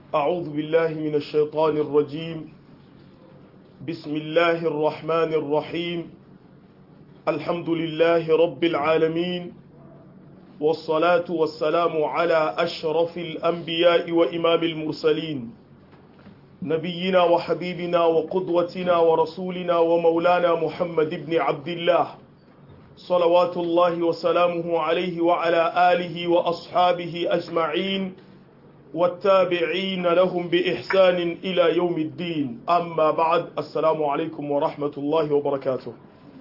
أعوذ بالله من الشيطان الرجيم بسم الله الرحمن الرحيم الحمد لله رب العالمين والصلاة والسلام على أشرف الأنبياء وإمام المرسلين نبينا وحبيبنا وقدوتنا ورسولنا ومولانا محمد بن عبد الله صلوات الله وسلامه عليه وعلى آله وأصحابه أجمعين والتابعين لهم بإحسان إلى يوم الدين أما بعد السلام عليكم ورحمة الله وبركاته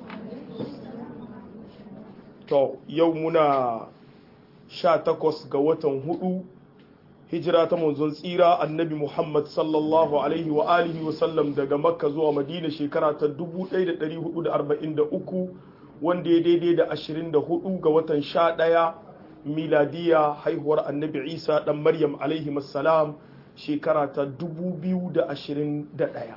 to yau muna sha takwas ga watan hudu hijira ta manzon tsira annabi muhammad sallallahu alaihi wa alihi wa sallam daga makka zuwa madina shekara ta 1443 wanda ya daidai da 24 ga watan sha ɗaya miladiya haihuwar annabi isa ɗan maryam alaihi salam shekara ta 2021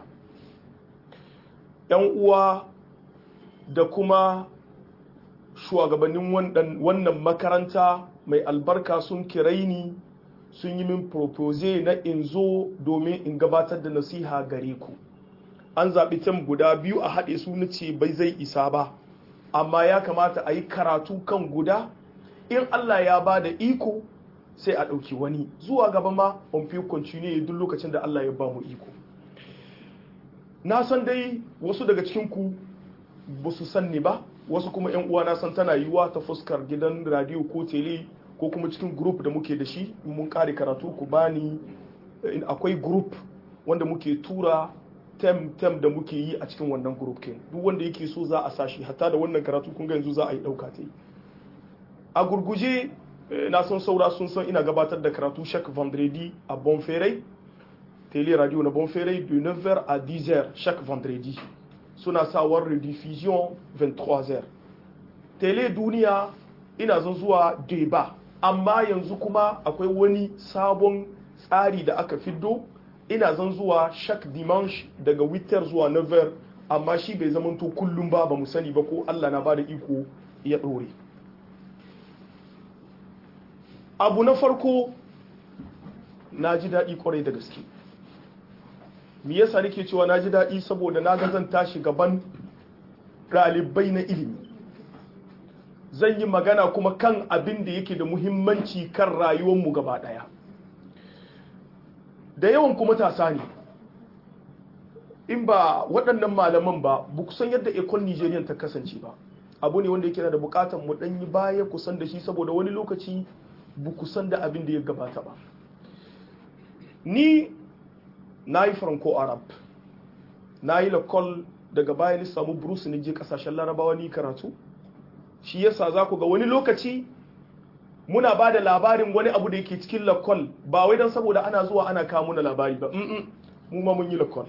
yan uwa da kuma shugabannin wannan makaranta mai albarka sun kirai ni sun yi min propose na in zo domin in gabatar da nasiha gare ku an zaɓi tem guda biyu a haɗe su na ce bai zai isa ba amma ya kamata a yi karatu kan guda in Allah ya ba da iko sai a ɗauki wani zuwa gaba ma on fi continue duk lokacin da Allah ya ba mu iko na san dai wasu daga cikinku ba su san ni ba wasu kuma yan uwa na san tana yiwuwa ta fuskar gidan radio ko tele ko kuma cikin group da muke da shi mun kare karatu ku bani akwai group wanda muke tura tem tem da muke yi a cikin wannan group kin duk wanda yake so za a sashi hatta da wannan karatu kun ga yanzu za a yi dauka ta yi a gurguje na san saura sun san ina gabatar da karatu chaque vendredi a Bonferrey télé radio na Bonferrey de 9h à 10h chaque vendredi suna sawar rediffusion 23h télé duniya ina zan zuwa deba amma yanzu kuma akwai wani sabon tsari da aka fiddo ina zan zuwa chaque dimanche daga 8h zuwa 9h amma shi bai zamanto kullum ba ba mu sani ba ko Allah na bada iko ya dore abu na farko na ji daɗi kwarai da gaske me yasa nake cewa na ji daɗi saboda na ga zan tashi gaban ɗalibai na ilimi zan yi magana kuma kan abin da yake da muhimmanci kan rayuwarmu gaba ɗaya da yawan kuma matasa ne in ba waɗannan malaman ba ba kusan yadda ekon nigerian ta kasance ba abu ne wanda yake da bukatar mu ɗanyi baya kusan da shi saboda wani lokaci ba kusan da abin da ya gabata ba ni na yi franco arab na yi lakol daga baya ni samu bruce ni je kasashen larabawa ni karatu shi yasa za ku ga wani lokaci muna ba da labarin wani abu da yake cikin lakol ba wai don saboda ana zuwa ana kawo muna labari ba mu ma mun yi lakol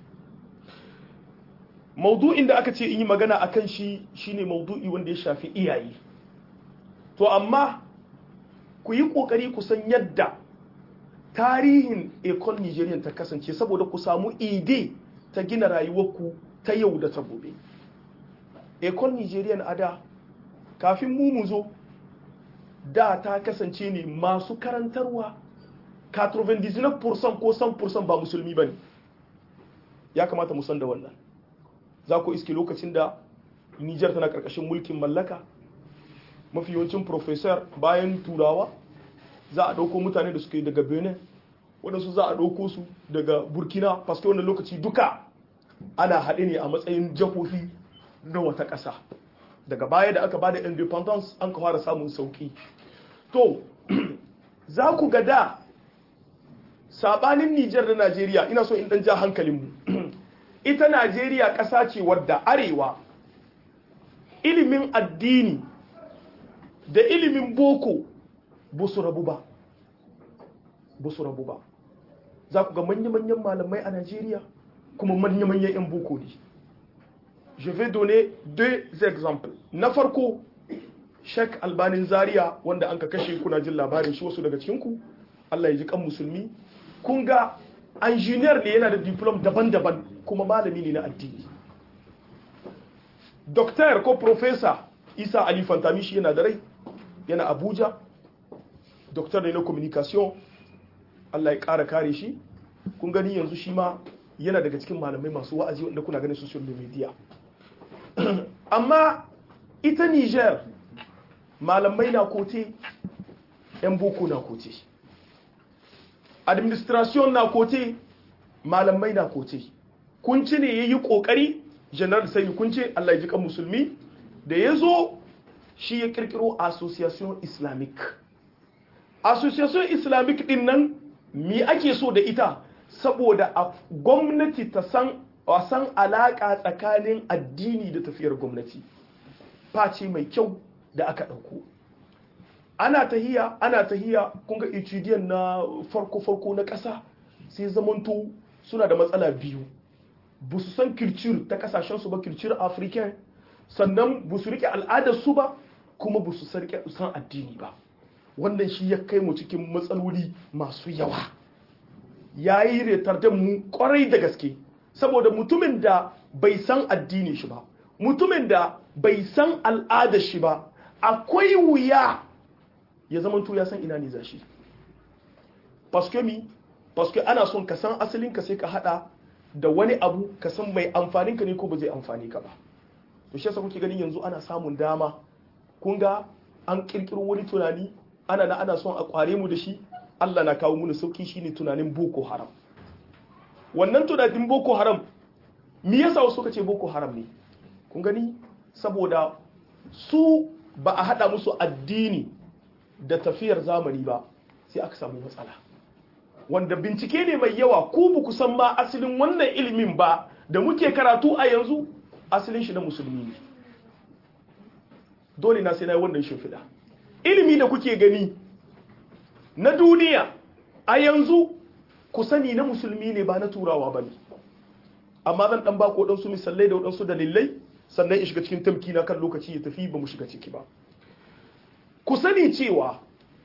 maudu'in da aka ce in yi magana a kan shi shine maudu'i wanda ya shafi iyaye to amma ku yi ƙoƙari ku san yadda tarihin ekon nigerian ta kasance saboda ku samu ide ta gina rayuwarku ta yau da ta gobe ekon nigerian a da kafin mu mu zo da ta kasance ne masu karantarwa 99% ko 100% ba musulmi ba ne ya kamata mu san da wannan za ku iske lokacin da nijar tana karkashin mulkin mallaka mafi yawancin professor bayan turawa za a ɗauko mutane da suke daga benin waɗansu za a ɗauko su daga burkina paske wannan lokaci duka ana haɗe ne a matsayin jihohi na wata ƙasa daga baya da aka bada independence an ka fara samun sauƙi to za ku ga da sabanin nijar da najeriya ina so in ɗan ja hankalinmu ita najeriya ƙasa ce wadda arewa ilimin addini da ilimin boko ba su rabu ba ba su rabu ba za ku ga manya-manyan malamai a Najeriya kuma manya-manyan 'yan boko ne je vais donner deux exemples na farko Sheikh Albanin Zaria wanda an ka kashe kuna jin labarin shi wasu daga cikinku Allah ya ji kan musulmi kun ga engineer ne yana da diplom daban-daban kuma malami ne na addini doctor ko professor Isa Ali Fantami shi yana da rai yana Abuja doctor ne na communication Allah ya ƙara kare shi kun gani yanzu shi ma yana daga cikin malamai masu wa'azi wanda kuna ganin social media amma ita Niger malamai na kote 'yan boko na kote administration na kote malamai na kote kunci ne ya yi ƙoƙari general sai kunci Allah ya ji kan musulmi da ya zo shi ya kirkiro association islamic association islamic din nan mi ake so da ita saboda a gwamnati ta san wasan alaka tsakanin addini da tafiyar gwamnati face mai kyau da aka ɗauko ana tahiya ana tahiya kun ga HDN na farko-farko na ƙasa sai zamanto suna da matsala biyu ba su san kircir ta kasashensu ba kircir african sannan ba su rike al'adarsu ba kuma ba su san addini ba wannan shi ya kai mu cikin matsaloli masu yawa ya yi retardan mu kwarai da gaske saboda mutumin da bai san addini shi ba mutumin da bai san al'adar shi ba akwai wuya ya zama ya san ina ne za shi paske mi paske ana son ka san asalinka sai ka hada da wani abu ka san mai amfaninka ne ko ba zai amfani ka ba to shi yasa kuke ganin yanzu ana samun dama kun ga an kirkiro wani tunani ana na ana son a kware mu da shi Allah na kawo mu sauki shine tunanin Boko Haram wannan tunanin Boko Haram me yasa wasu suka ce Boko Haram ne kun gani saboda su ba a hada musu addini da tafiyar zamani ba sai aka samu matsala wanda bincike ne mai yawa ku ba ku san ba asalin wannan ilimin ba da muke karatu a yanzu asalin shi na musulmi ne dole na sai na yi wannan shimfiɗa ilimi da kuke gani na duniya a yanzu ku sani na musulmi ne ba na turawa ba ne amma zan ɗan ba ku waɗansu misalai da waɗansu dalilai sannan in shiga cikin tamki na kan lokaci ya tafi ba mu shiga ciki ba ku sani cewa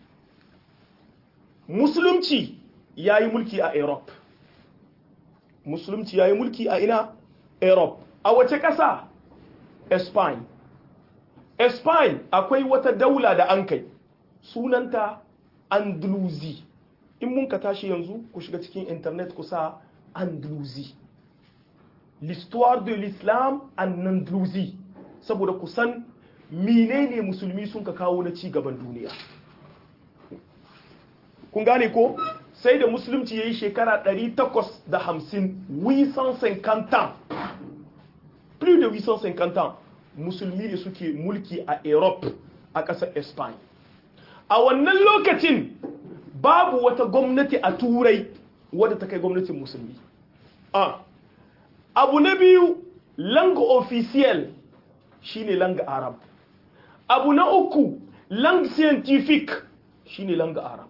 musulunci ya yi mulki a europe musulunci ya yi mulki a ina europe a wace ƙasa spain spain akwai wata daula da an kai sunanta andalusi in mun ka tashi yanzu ku shiga cikin internet kusa andalusi l'histoire de l'islam en andalusi saboda kusan menene musulmi sun ka kawo na ci gaban duniya kun gane ko sai da musulunci ya yi shekara 850 850 plus de 850 musulmi ne suke mulki a europe a ƙasar spain a wannan lokacin babu wata gwamnati a turai wadda ta kai gwamnatin musulmi a abu na biyu langa officiel shine langa arab abu na uku lang scientific shine langa arab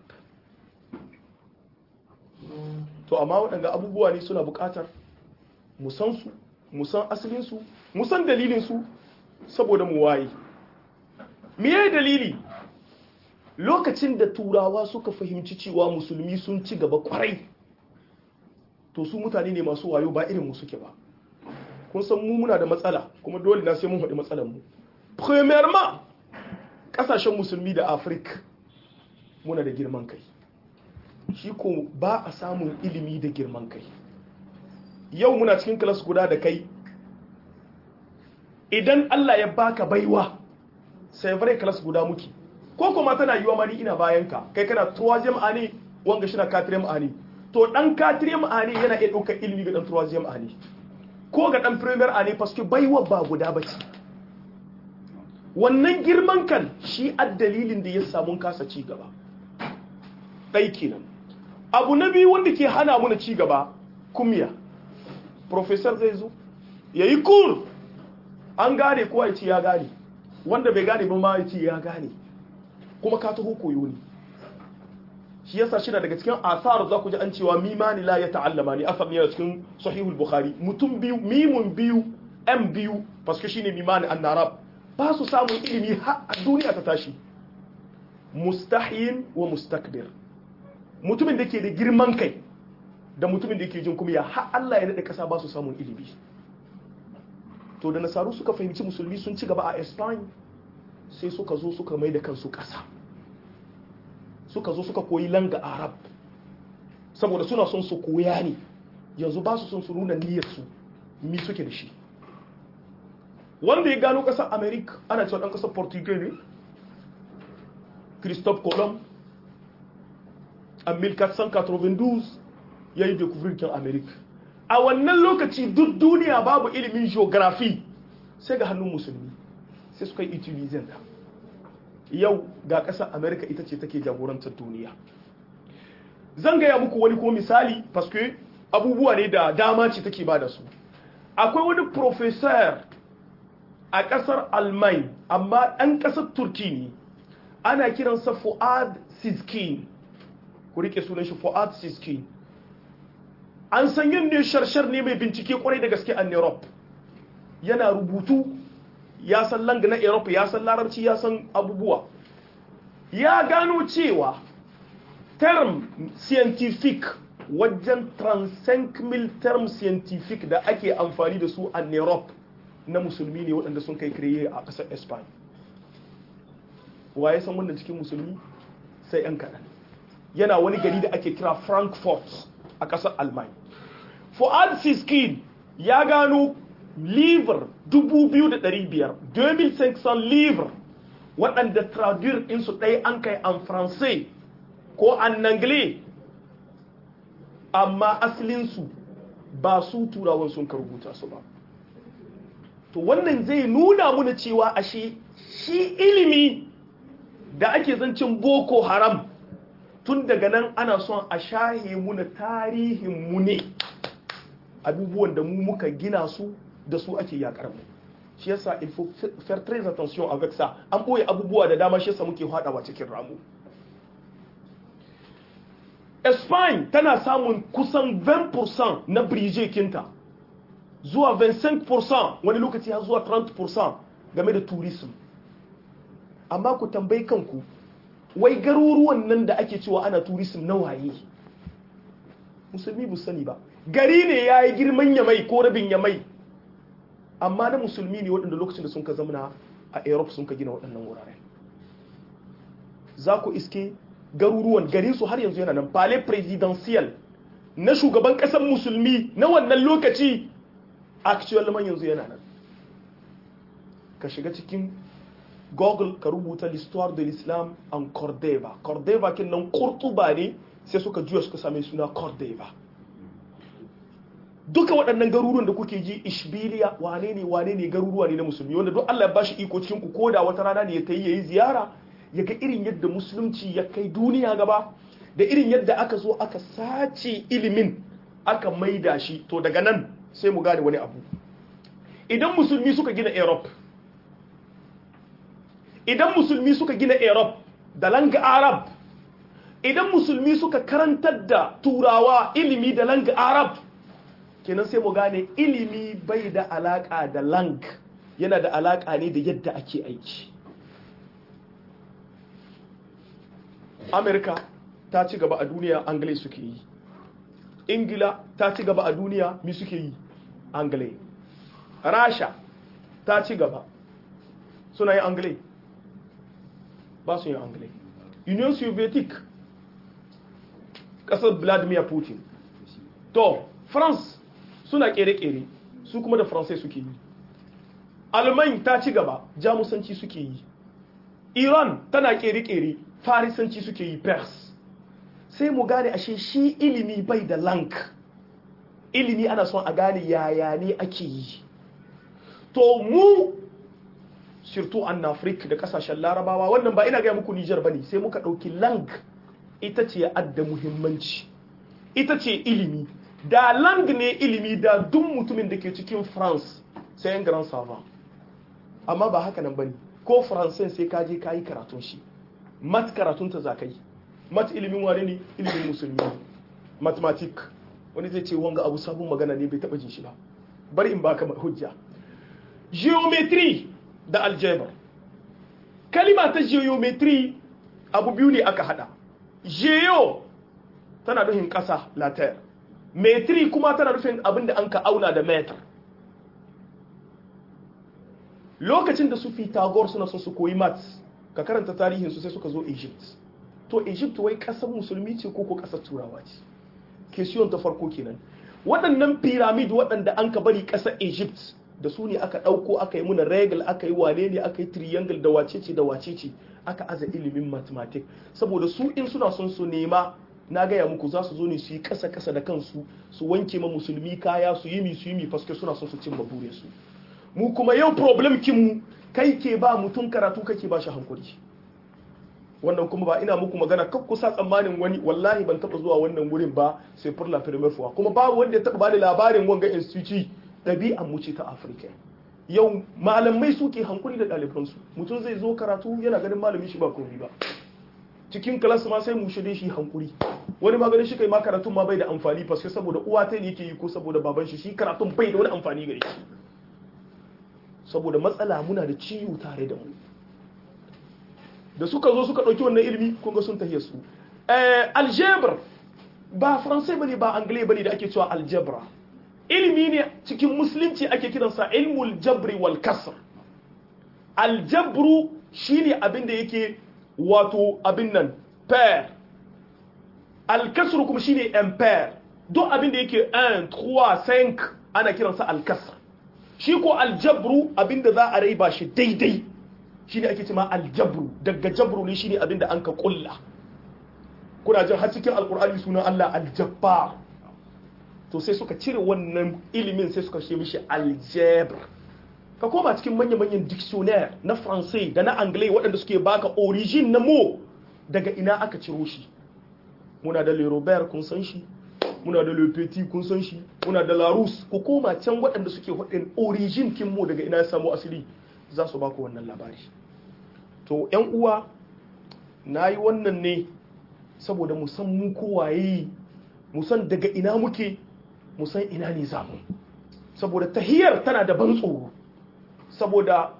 to amma waɗanda abubuwa ne suna buƙatar musansu musan asalinsu musan dalilinsu saboda mu waye miye dalili lokacin da turawa suka fahimci cewa musulmi sun ci gaba kwarai to su mutane ne masu wayo ba irin mu suke ba kun san mu muna da matsala kuma dole na sai mun haɗi matsalar mu premièrement ƙasashen musulmi da afirka muna da girman kai shi ko ba a samun ilimi da girman kai yau muna cikin kilas guda da kai idan Allah ya baka baiwa sai bare kilas guda muke ko kuma tana yiwa mani ina bayan ka kai kana troisième année wanga shi na quatrième année to dan quatrième année yana iya ɗaukar ilimi ga dan troisième année ko ga dan première année parce que baiwa ba guda bace wannan girman kan shi addalilin da ya samu kasa ci gaba ɗai kenan abu na biyu wanda ke hana muna ci gaba kumya professor zai zo ya yi kur an gane kowa ya ce ya gane wanda bai gane ba ma ya ce ya gane kuma ka taho koyo ne shi yasa shi daga cikin asar za ku ji an cewa mimani la ya ta'allama ne asar ne a cikin sahihul bukhari mutum biyu mimun biyu m biyu paske shine mimani an narab ba su samun ilimi har a duniya ta tashi mustahin wa mustakbir mutumin da ke da girman kai da mutumin da ke jin kuma ya har Allah ya daɗe ƙasa ba su samun ilimi to da nasaru suka fahimci musulmi sun ci gaba a Spain sai suka zo suka mai da kansu ƙasa suka zo suka koyi langa arab saboda suna son su koya ne yanzu ba su son su nuna niyyarsu mi suke da shi wanda ya gano ƙasar america ana cewa ɗan ƙasar portugal ne christophe colomb a 1492 ya yi découvrir america a wannan lokaci duk duniya babu ilimin geography sai ga hannun musulmi sai suka yi utilizin ta yau ga ƙasar america ita ce take jagorantar duniya zan gaya muku wani ko misali paske abubuwa ne da dama ce take ba da su akwai wani professor a ƙasar alman amma ɗan ƙasar turki ne ana kiransa fuad siskin ku rike sunan shi fuad siskin an san yin ne sharshar ne mai bincike kwarai da gaske a europe yana rubutu ya san lang na europe ya san larabci ya san abubuwa ya gano cewa term scientific wajen 35,000 term scientific da ake amfani da su a europe na musulmi ne waɗanda sun kai kireye a ƙasar espanya waye san wannan cikin musulmi sai 'yan kaɗan yana wani gari da ake kira frankfurt a ƙasar almanya fuad siskin ya gano livre 2,500 2,500 livre waɗanda traduire ɗinsu ɗaya an kai an faransai ko an nangle amma asalinsu ba su turawan sun ka rubuta su ba to wannan zai nuna muna cewa ashe shi ilimi da ake zancin boko haram tun daga nan ana son a shahe muna tarihin mu ne abubuwan da mu muka gina su da su ake yakar mu shi yasa il faut faire très attention avec ça an boye abubuwa da dama shi yasa muke hadawa cikin ramu Spain tana samun kusan 20% na brije kinta zuwa 25% wani lokaci har zuwa 30% game da tourism amma ku tambayi kanku wai garuruwan nan da ake cewa ana tourism na waye musulmi bu sani ba gari ne ya yi girman yamai ko rabin yamai amma na musulmi ne waɗanda lokacin da sun ka zamana a europe sun ka gina waɗannan wuraren za ku iske garuruwan garin su har yanzu yana nan palais presidential na shugaban ƙasar musulmi na wannan lokaci actual man yanzu yana nan ka shiga cikin google ka rubuta l'histoire de l'islam en cordova cordova kin nan kurtuba ne sai suka juya suka same suna cordova duka waɗannan garuruwan da kuke ji ishbiliya wane ne wane ne garuruwa ne na musulmi wanda duk Allah ya bashi iko cikin ku koda wata rana ne ya tayi yayi ziyara ya ga irin yadda musulunci ya kai duniya gaba da irin yadda aka zo aka sace ilimin aka maida shi to daga nan sai mu gane wani abu idan musulmi suka gina Europe idan musulmi suka gina Europe da langa Arab idan musulmi suka karantar da turawa ilimi da langa Arab kenan sai mu gane ilimi bai da alaka da lang yana da alaka ne da yadda ake aiki amerika ta ci gaba a duniya anglai suke yi ingila ta ci gaba a duniya mi suke yi anglai rasha ta ci gaba suna yi anglai ba su yi anglai union soviet kasar vladimir putin to france suna kere-kere su kuma da faransai suke yi alman ta ci gaba jamusanci suke yi iran tana kere-kere farisanci suke yi pers sai mu gane ashe shi ilimi bai da lank ilimi ana son a gane yaya ne ake yi to mu surtout an afirka da kasashen larabawa wannan ba ina gaya muku nijar bane sai muka ɗauki lang ita ce adda muhimmanci ita ce ilimi da lang ne ilimi da duk mutumin da ke cikin france sai yan grand savant amma ba haka nan bane ko faransai sai ka je ka yi karatun shi mat karatun ta za ka yi mat ilimin wane ne ilimin musulmi mathematic wani zai ce wanga abu sabon magana ne bai taba jin shi ba bari in baka hujja geometry da algebra kalima ta geometry abu biyu ne aka hada geo tana nufin kasa la terre metri kuma tana nufin abin da an ka auna da meter lokacin da su Pythagore suna son su koyi maths ka karanta tarihinsu sai suka zo Egypt to Egypt wai kasar musulmi ce ko ko kasar turawa ce question ta farko kenan waɗannan pyramid waɗanda an ka bari ƙasar Egypt da su ne aka ɗauko aka yi muna regal aka yi wane ne aka yi triangle da wacece da wacece aka aza ilimin mathematics saboda su in suna son su nema na gaya muku za su zo ne su yi ƙasa ƙasa da kansu su wanke ma musulmi kaya su yi mi su yi mi faske suna son su cimma burinsu mu kuma yau problem kinmu kai ke ba mutum karatu kake ba shi hankuri wannan kuma ba ina muku magana kan kusa tsammanin wani wallahi ban taba zuwa wannan wurin ba sai furla premier fuwa kuma babu wanda ya taba bani labarin wanga institute ɗabi'an mu ce ta afirka yau malamai suke hankuri da ɗalibansu mutum zai zo karatu yana ganin malamin shi ba komai ba cikin kalas ma sai mu shirye shi hankuri wani maganin shi kai ma karatun ma bai da amfani faske saboda uwa ta ne yake yi ko saboda baban shi shi karatun bai da wani amfani gare shi saboda matsala muna da ciwo tare da mu da suka zo suka ɗauki wannan ilimi kun ga sun tahiya su algebra ba faransai bane ba anglai bane da ake cewa algebra ilimi ne cikin musulunci ake kiransa ilmul jabri wal kasr aljabru shine abin da yake wato abin nan pair alkasru kuma shine impair duk abin da yake 1 3 5 ana kiransa alkasr shi ko aljabru abin da za a raiba shi daidai shine ake cewa aljabru daga jabru ne shine abin da an ka kulla kuna jin har cikin alkur'ani sunan Allah aljabbar to sai suka cire wannan ilimin sai suka ce mishi algebra ka koma cikin manya-manyan dictionnaire na faransai da na anglais waɗanda suke baka origin na mo daga ina aka ciro shi muna da le robert kun san shi muna da le petit kun san shi muna da larousse ku koma can waɗanda suke waɗin origin kin mo daga ina ya samu asiri za su baku wannan labari to yan uwa na yi wannan ne saboda mu san mu kowaye mu san daga ina muke mu san ina ne zamu saboda tahiyar tana da ban tsoro saboda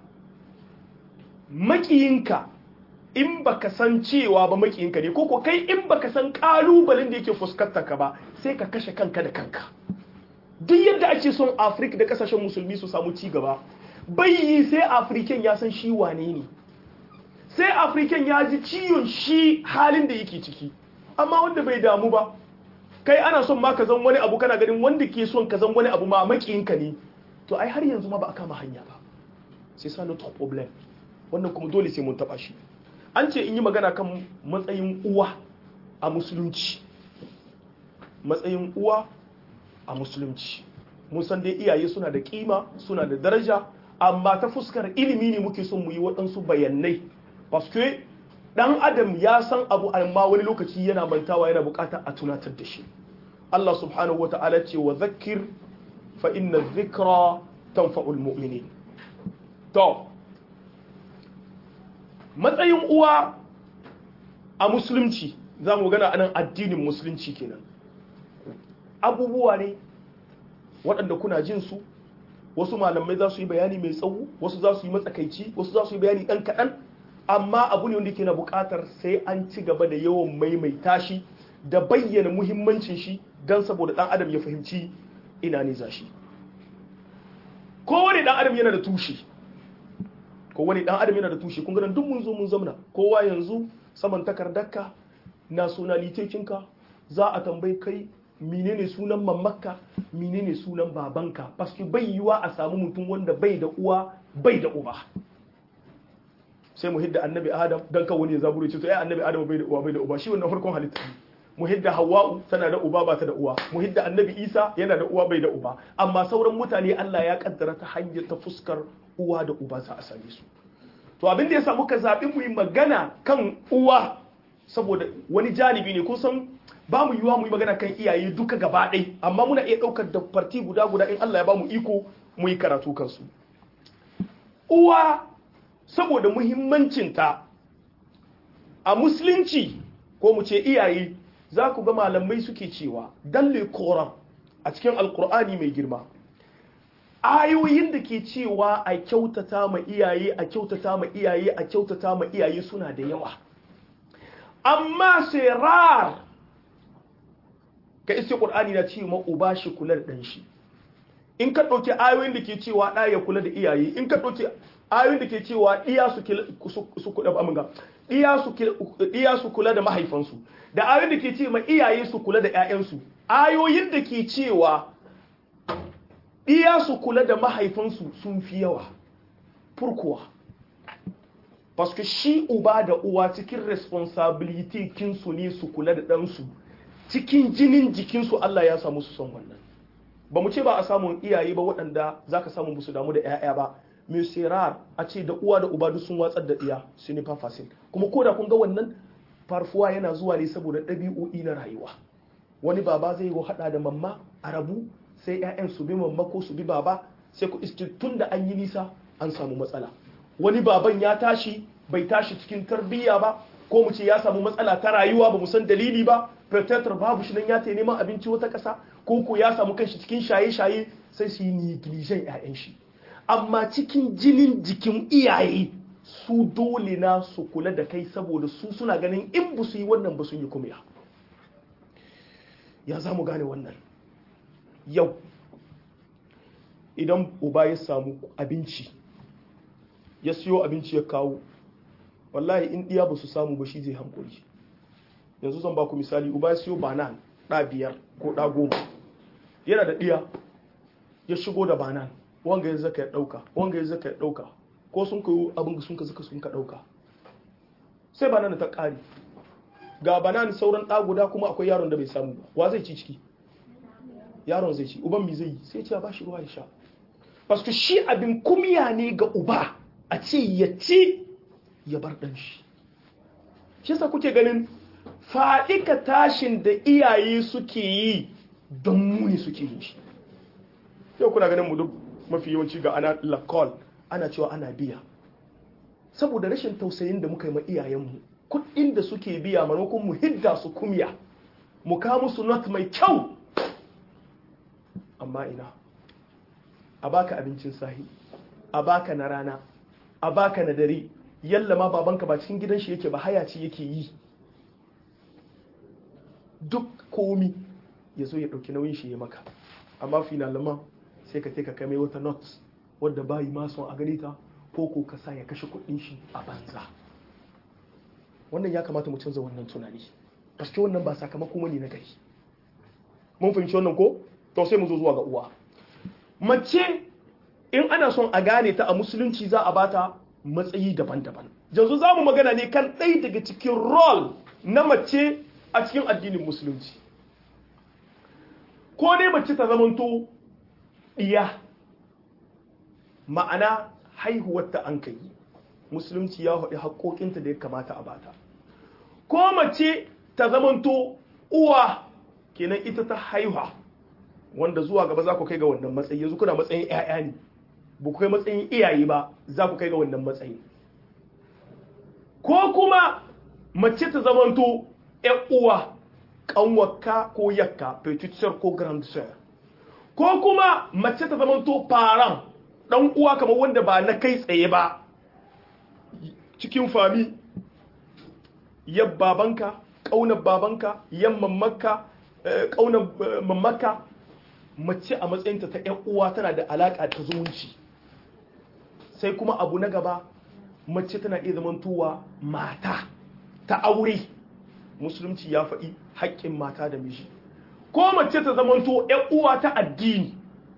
makiyinka in baka san cewa ba makiyinka ne ko ko kai in baka san kalubalen da yake fuskantar ka ba sai ka kashe kanka da kanka duk yadda ake son afirka da kasashen musulmi su samu ci gaba bai yi sai afirikan ya san shi wane ne sai afirikan ya ji ciwon shi halin da yake ciki amma wanda bai damu ba kai ana son ma ka zan wani abu kana ganin wanda ke son ka zan wani abu ma makiyinka ne to ai har yanzu ma ba a kama hanya ba sai sa notre problem wannan kuma dole sai mun taba shi an ce in yi magana kan matsayin uwa a musulunci matsayin uwa a musulunci mun san dai iyaye suna da kima suna da daraja amma ta fuskar ilimi ne muke son mu yi waɗansu bayanai paske dan adam ya san abu amma wani lokaci yana mantawa yana buƙatar a tunatar da shi Allah subhanahu wa ta'ala ce wa zakir fa inna dhikra tanfa'ul mu'minin to matsayin uwa a musulunci za mu gana anan addinin musulunci kenan abubuwa ne waɗanda kuna jin su wasu malamai za su yi bayani mai tsawo wasu za su yi matsakaici wasu za su yi bayani ɗan kaɗan amma abu ne wanda ke na buƙatar sai an ci gaba da yawan maimaita shi da bayyana muhimmancin shi don saboda ɗan adam ya fahimci ina ne za shi kowane ɗan adam yana da tushe kowane ɗan adam yana da tushe kun ganin duk mun zo mun zamna kowa yanzu saman takardarka nationalitekinka za a tambayi kai menene sunan mamakka menene sunan babanka paske bai yiwa a samu mutum wanda bai da uwa bai da uba sai mu hidda annabi adam dan kan wani ya zaburo ce to ai annabi adam bai da uwa bai da uba shi wannan farkon halitta mu hidda hawa'u tana da uba ba ta da uwa mu hidda annabi isa yana da uwa bai da uba amma sauran mutane Allah ya kaddara ta hanyar ta fuskar uwa da uba za a same su to abin da yasa muka zabi mu yi magana kan uwa saboda wani janibi ne kusan ba mu yiwa mu yi magana kan iyaye duka gaba ɗai amma muna iya ɗaukar da farti guda guda in Allah ya ba mu iko mu yi karatu kansu uwa saboda muhimmancinta a musulunci ko mu ce iyaye za ku ga malamai suke cewa dalle koran a cikin alkur'ani mai girma ayoyin da ke cewa a kyautata ma iyaye a kyautata ma iyaye a kyautata ma iyaye suna da yawa amma sai rar ka iske qur'ani na cewa uba shi kula da dan shi in ka ɗauki ayoyin da ke cewa ɗa ya kula da iyaye in ka ɗauki ayoyin da ke cewa iya su kula aminga iya su kula da mahaifansu da ayoyin da ke ce ma iyaye su kula da ƴaƴansu ayoyin da ke cewa iya su kula da mahaifinsu sun fi yawa furkuwa paske shi uba da uwa cikin responsibility kinsu ne su kula da ɗansu cikin jinin jikinsu Allah ya samu su son wannan ba mu ce ba a samun iyaye ba waɗanda za ka samu musu damu da 'ya'ya ba mai sirar a ce da uwa da uba duk sun watsar da iya su ne fafasin kuma ko da kun ga wannan farfuwa yana zuwa ne saboda ɗabi'o'i na rayuwa wani baba zai yi haɗa da mamma a rabu sai 'ya'yan su bi mamma ko su bi baba sai ku iske tun da an yi nisa an samu matsala wani baban ya tashi bai tashi cikin tarbiyya ba ko mu ce ya samu matsala ta rayuwa ba mu san dalili ba protector babu shi nan ya ta neman abinci wata ƙasa ko ko ya samu kanshi cikin shaye-shaye sai su yi neglijen 'ya'yan shi amma cikin jinin jikin iyaye su dole na su kula da kai saboda su suna ganin in ba su yi wannan ba sun yi kumya ya za mu gane wannan yau idan uba ya samu abinci ya siyo abinci ya kawo wallahi in ɗiya ba su samu ba shi zai hankuli yanzu zan ba ku misali uba ya siyo banan ɗa biyar ko ɗa goma yana da ɗiya ya shigo da banan wanga ya zaka ya ɗauka wanga ya zaka ya ɗauka ko sun kayo abin sun ka zaka sun ka ɗauka sai banan ta ƙari ga banan sauran ɗa guda kuma akwai yaron da bai samu ba wa zai ci ciki yaron zai ci uban mi zai yi sai ce ba shi ruwa ya sha paske shi abin kumya ne ga uba a ce ya ci ya bar ɗan shi shi sa kuke ganin faɗika tashin da iyaye suke yi don muni suke yin shi yau kuna ganin mu duk mafi yawanci ga ana lakol ana cewa ana biya saboda rashin tausayin da muka yi ma iyayenmu kuɗin da suke biya maimakon mu hidda su kumya mu kawo musu not mai kyau amma ina a baka abincin sahi a baka na rana a baka na dare yalla ma babanka ba cikin gidan shi yake ba hayaci yake yi duk komi ya zo ya ɗauki nauyin shi ya maka amma finalaman sai ka ka kai mai wata not wadda bayi ma son a gani ta ko ko ka sa ya kashe kuɗin shi a banza wannan ya kamata mu canza wannan tunani paske wannan ba sakamako ne na gari mun fahimci wannan ko to sai mu zo zuwa ga uwa mace in ana son a gane ta a musulunci za a bata matsayi daban-daban yanzu za mu magana ne kan ɗaya daga cikin rol na mace a cikin addinin musulunci ko dai mace ta zamanto iya ma'ana haihuwarta an kai musulunci ya haɗe haƙoƙinta da ya kamata a bata ko mace ta zamanto uwa kenan ita ta haihuwa wanda zuwa gaba za ku kai ga wannan matsayi yanzu kuna matsayin 'ya'ya ne ba ku kai matsayin iyaye ba za ku kai ga wannan matsayi ko kuma mace ta zamanto 'yan uwa kanwaka ko yakka petit sœur ko grande sœur ko kuma mace ta zamanto parent dan uwa kamar wanda ba na kai tsaye ba cikin fami yab babanka kaunar babanka yan mamaka kaunar mamaka mace a matsayinta ta yan uwa tana da alaka ta zumunci sai kuma abu na gaba mace tana iya zamantowa mata ta aure musulunci ya faɗi haƙƙin mata da miji ko mace ta zamanto ‘yan uwa ta addini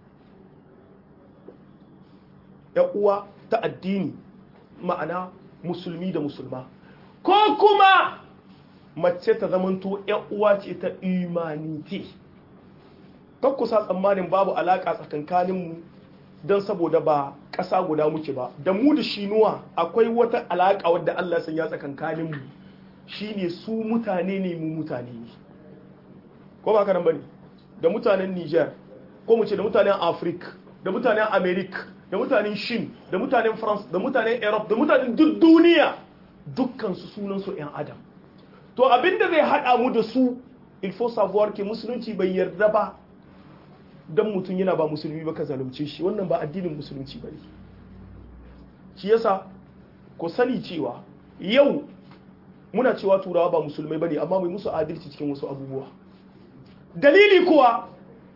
‘yan uwa ta addini ma'ana musulmi da musulma ko kuma mace ta zamanto ‘yan uwa ce ta imanite kusa tsammanin babu alaƙa tsakankaninmu don saboda ba ƙasa guda muke ba da mu da shinuwa akwai wata alaƙa wadda Allah sun ya tsakankaninmu shine su mutane ne mu mutane ne ko ba kanan bane da mutanen Niger ko mu ce da mutanen Africa da mutanen America da mutanen Shin da mutanen France da mutanen Europe da mutanen duk duniya dukkan su sunan su ƴan adam to abinda zai hada mu da su il faut savoir que musulunci bai yarda ba dan mutum yana ba musulmi ba ka zalunce shi wannan ba addinin musulunci bane shi yasa ku sani cewa yau muna cewa turawa ba musulmai bane amma mai musu adalci cikin wasu abubuwa dalili kuwa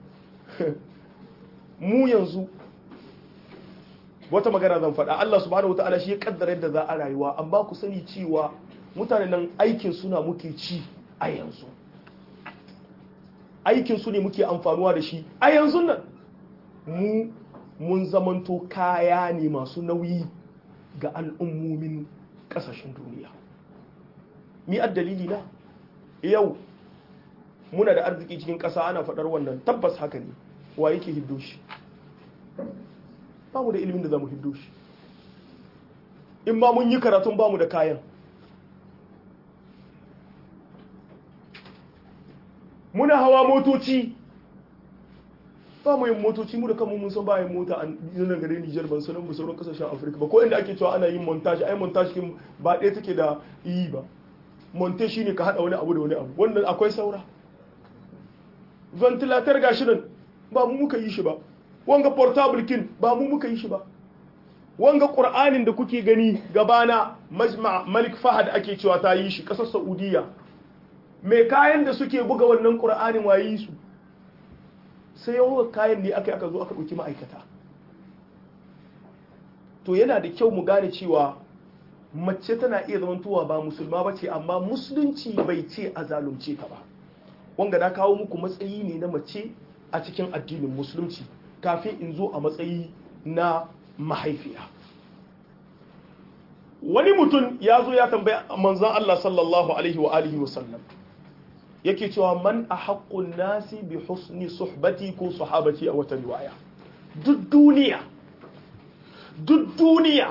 mu yanzu wata magana zan faɗa Allah subhanahu wataala shi ya kaddara yadda za a rayuwa amma ku sani cewa mutanen nan aikin suna muke ci a yanzu aikin su ne muke amfanuwa da shi a yanzu nan mu mun zamanto kaya ne masu nauyi ga al'ummomin kasashen duniya mi dalili na yau muna da arziki cikin ƙasa ana faɗar wannan tabbas haka ne wa yake hiddo shi ba mu da ilimin da za mu hiddo shi in ba mun yi karatun ba mu da kayan muna hawa motoci ba mu yin motoci mu da kanmu mun san ba yin mota a nan gare Nijar ban sanin mu sauran kasashen Afirka ba ko inda ake cewa ana yin montage ai montage kin ba ɗaya take da yi ba monte shine ka hada wani abu da wani abu wannan akwai saura ventilator gashi nan ba mu muka yi shi ba wanga portable kin ba mu muka yi shi ba wanga qur'anin da kuke gani gabana majma malik fahad ake cewa ta yi shi kasar saudiya mai kayan da suke buga wannan qur'anin wayi su sai yawan kayan ne aka aka zo aka ɗauki ma'aikata to yana da kyau mu gane cewa mace tana iya zamantowa ba musulma ba ce amma musulunci bai ce a zalunce ta ba wanga na kawo muku matsayi ne na mace a cikin addinin musulunci kafin in zo a matsayi na mahaifiya wani mutum ya zo ya tambaya manzan Allah sallallahu alaihi wa alihi wa sallam yake cewa man a haƙƙun nasi bi husni suhbati ko sahabati a wata riwaya duk duniya duk duniya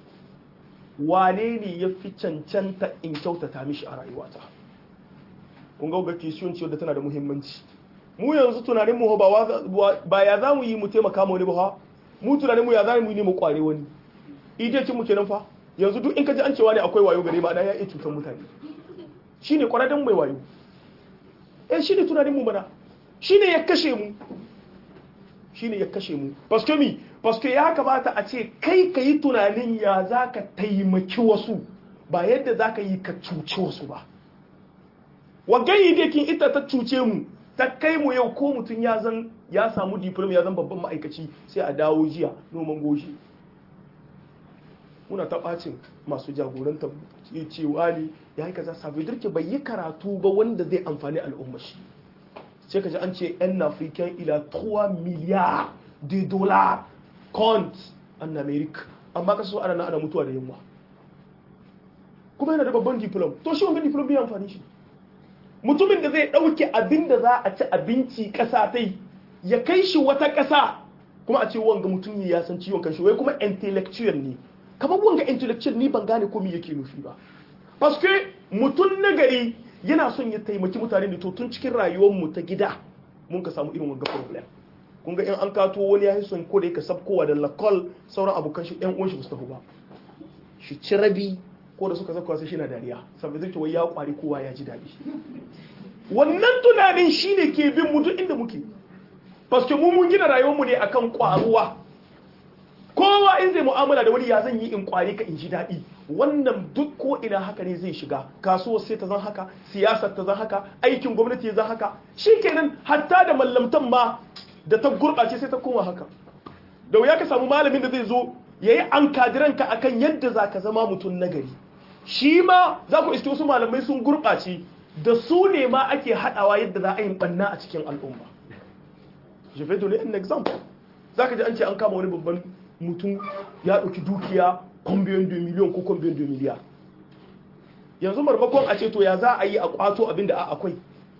wane ne ya fi cancanta in kyautata mishi a rayuwata kun ga kisiyon ciwo da tana da muhimmanci mu yanzu tunanin mu ba ya za mu yi mu taimaka ma wani ba mu tunanin mu ya za mu yi ne mu kware wani ije kin mu kenan fa yanzu duk in ka ji an cewa ne akwai wayo gare ma ya iya cutar mutane shine kwararren mai wayo eh shine tunanin mu mana shine ya kashe mu shine ya kashe mu paske mi paske ya kamata a ce kai ka yi tunanin ya za ka taimaki wasu ba yadda za ka yi ka cuce wasu ba wagayi dekin ita ta cuce mu ta kai mu yau ko mutum ya zan ya samu diploma ya zan babban ma'aikaci sai a dawo jiya noman goshi muna ta bacin masu jagorantar cewa ne ya yi kaza sabi dirke bai yi karatu ba wanda zai amfani al'umma shi sai ka ji an ce 'yan african ila 3 miliyar de dollars compte an america amma ka so ana na ana mutuwa da yunwa kuma yana da babban diplom to shi wanga diplom bai amfani shi mutumin da zai dauke abin da za a ci abinci kasa tai ya kai shi wata kasa kuma a ce wanga mutum ya san ciwon kanshi wai kuma intellectual ne kamar wanga intellectual ni ban gane ko me yake nufi ba paske mutum nagari yana son ya taimaki mutane da to tun cikin rayuwar mu ta gida mun ka samu irin wanga problem kun ga in an kato wani ya son ko da yake sabkowa da lakol sauran abokan shi ɗan uwan shi mustafa ba shi ci rabi ko da suka zakwa sai shi na dariya saboda zai wai ya kwari kowa ya ji daɗi wannan tunanin shine ke bin mu duk inda muke paske mu mun gina rayuwar mu ne akan kwaruwa kowa in zai mu'amala da wani ya zan yi in kwari ka in ji daɗi wannan duk ko ina haka ne zai shiga kasuwar sai ta zan haka siyasar ta zan haka aikin gwamnati ya zan haka shikenan hatta da mallamtan ma da ta gurɓace sai ta koma haka da wuya ka samu malamin da zai zo ya yi an kadiranka a kan yadda za ka zama mutum nagari shi ma za ku iske wasu malamai sun gurɓace da su ne ma ake haɗawa yadda za a yi ɓanna a cikin al'umma je vais donner un exemple za ka ji an ce an kama wani babban mutum ya ɗauki dukiya combien de million ko combien de milliard yanzu marmakon a ce to ya za a yi a kwato abin da a akwai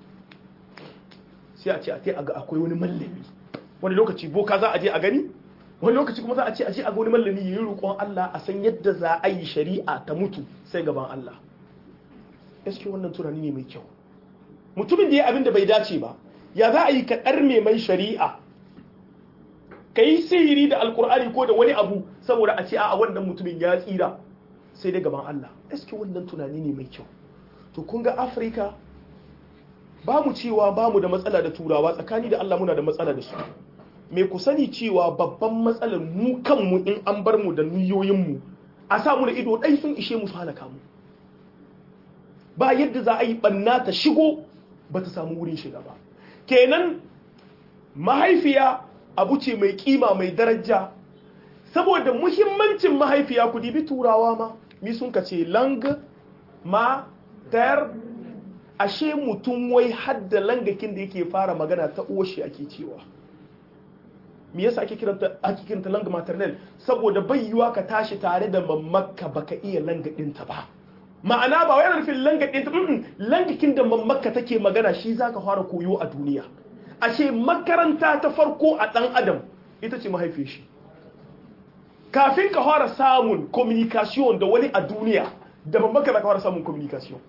sai a ce a a ga akwai wani mallami wani lokaci boka za a je a gani wani lokaci kuma za a ce a je a ga wani mallami yi roƙon Allah a san yadda za a yi shari'a ta mutu sai gaban Allah gaskiya wannan tunani ne mai kyau mutumin da ya abin da bai dace ba ya za a yi ka ɗarme mai shari'a ka yi sihiri da alkur'ani ko da wani abu saboda a ce a wannan mutumin ya tsira sai dai gaban Allah gaskiya wannan tunani ne mai kyau to kun ga afirka ba mu cewa ba mu da matsala da turawa tsakani da Allah muna da matsala da su me ku sani cewa babban matsalar mu kanmu in an bar mu da niyoyinmu a sa mu da ido ɗai sun ishe mu su halaka mu ba yadda za a yi ɓanna ta shigo ba ta samu wurin shiga ba kenan mahaifiya abu ce mai kima mai daraja saboda muhimmancin mahaifiya ku dibi turawa ma mi sun ka ce lang ma ter ashe mutum wai hadda langakin da yake fara magana ta uwashi ake cewa me yasa ake kiranta ake kiranta langa maternal saboda bai yiwa ka tashi tare da mammakka baka iya langa ɗinta ba ma'ana ba wai nufin langa ɗinta mm langakin da mammakka take magana shi zaka fara koyo a duniya ashe makaranta ta farko a ɗan adam ita ce mahaifin shi kafin ka fara samun communication da wani a duniya da mammakka za ka fara samun communication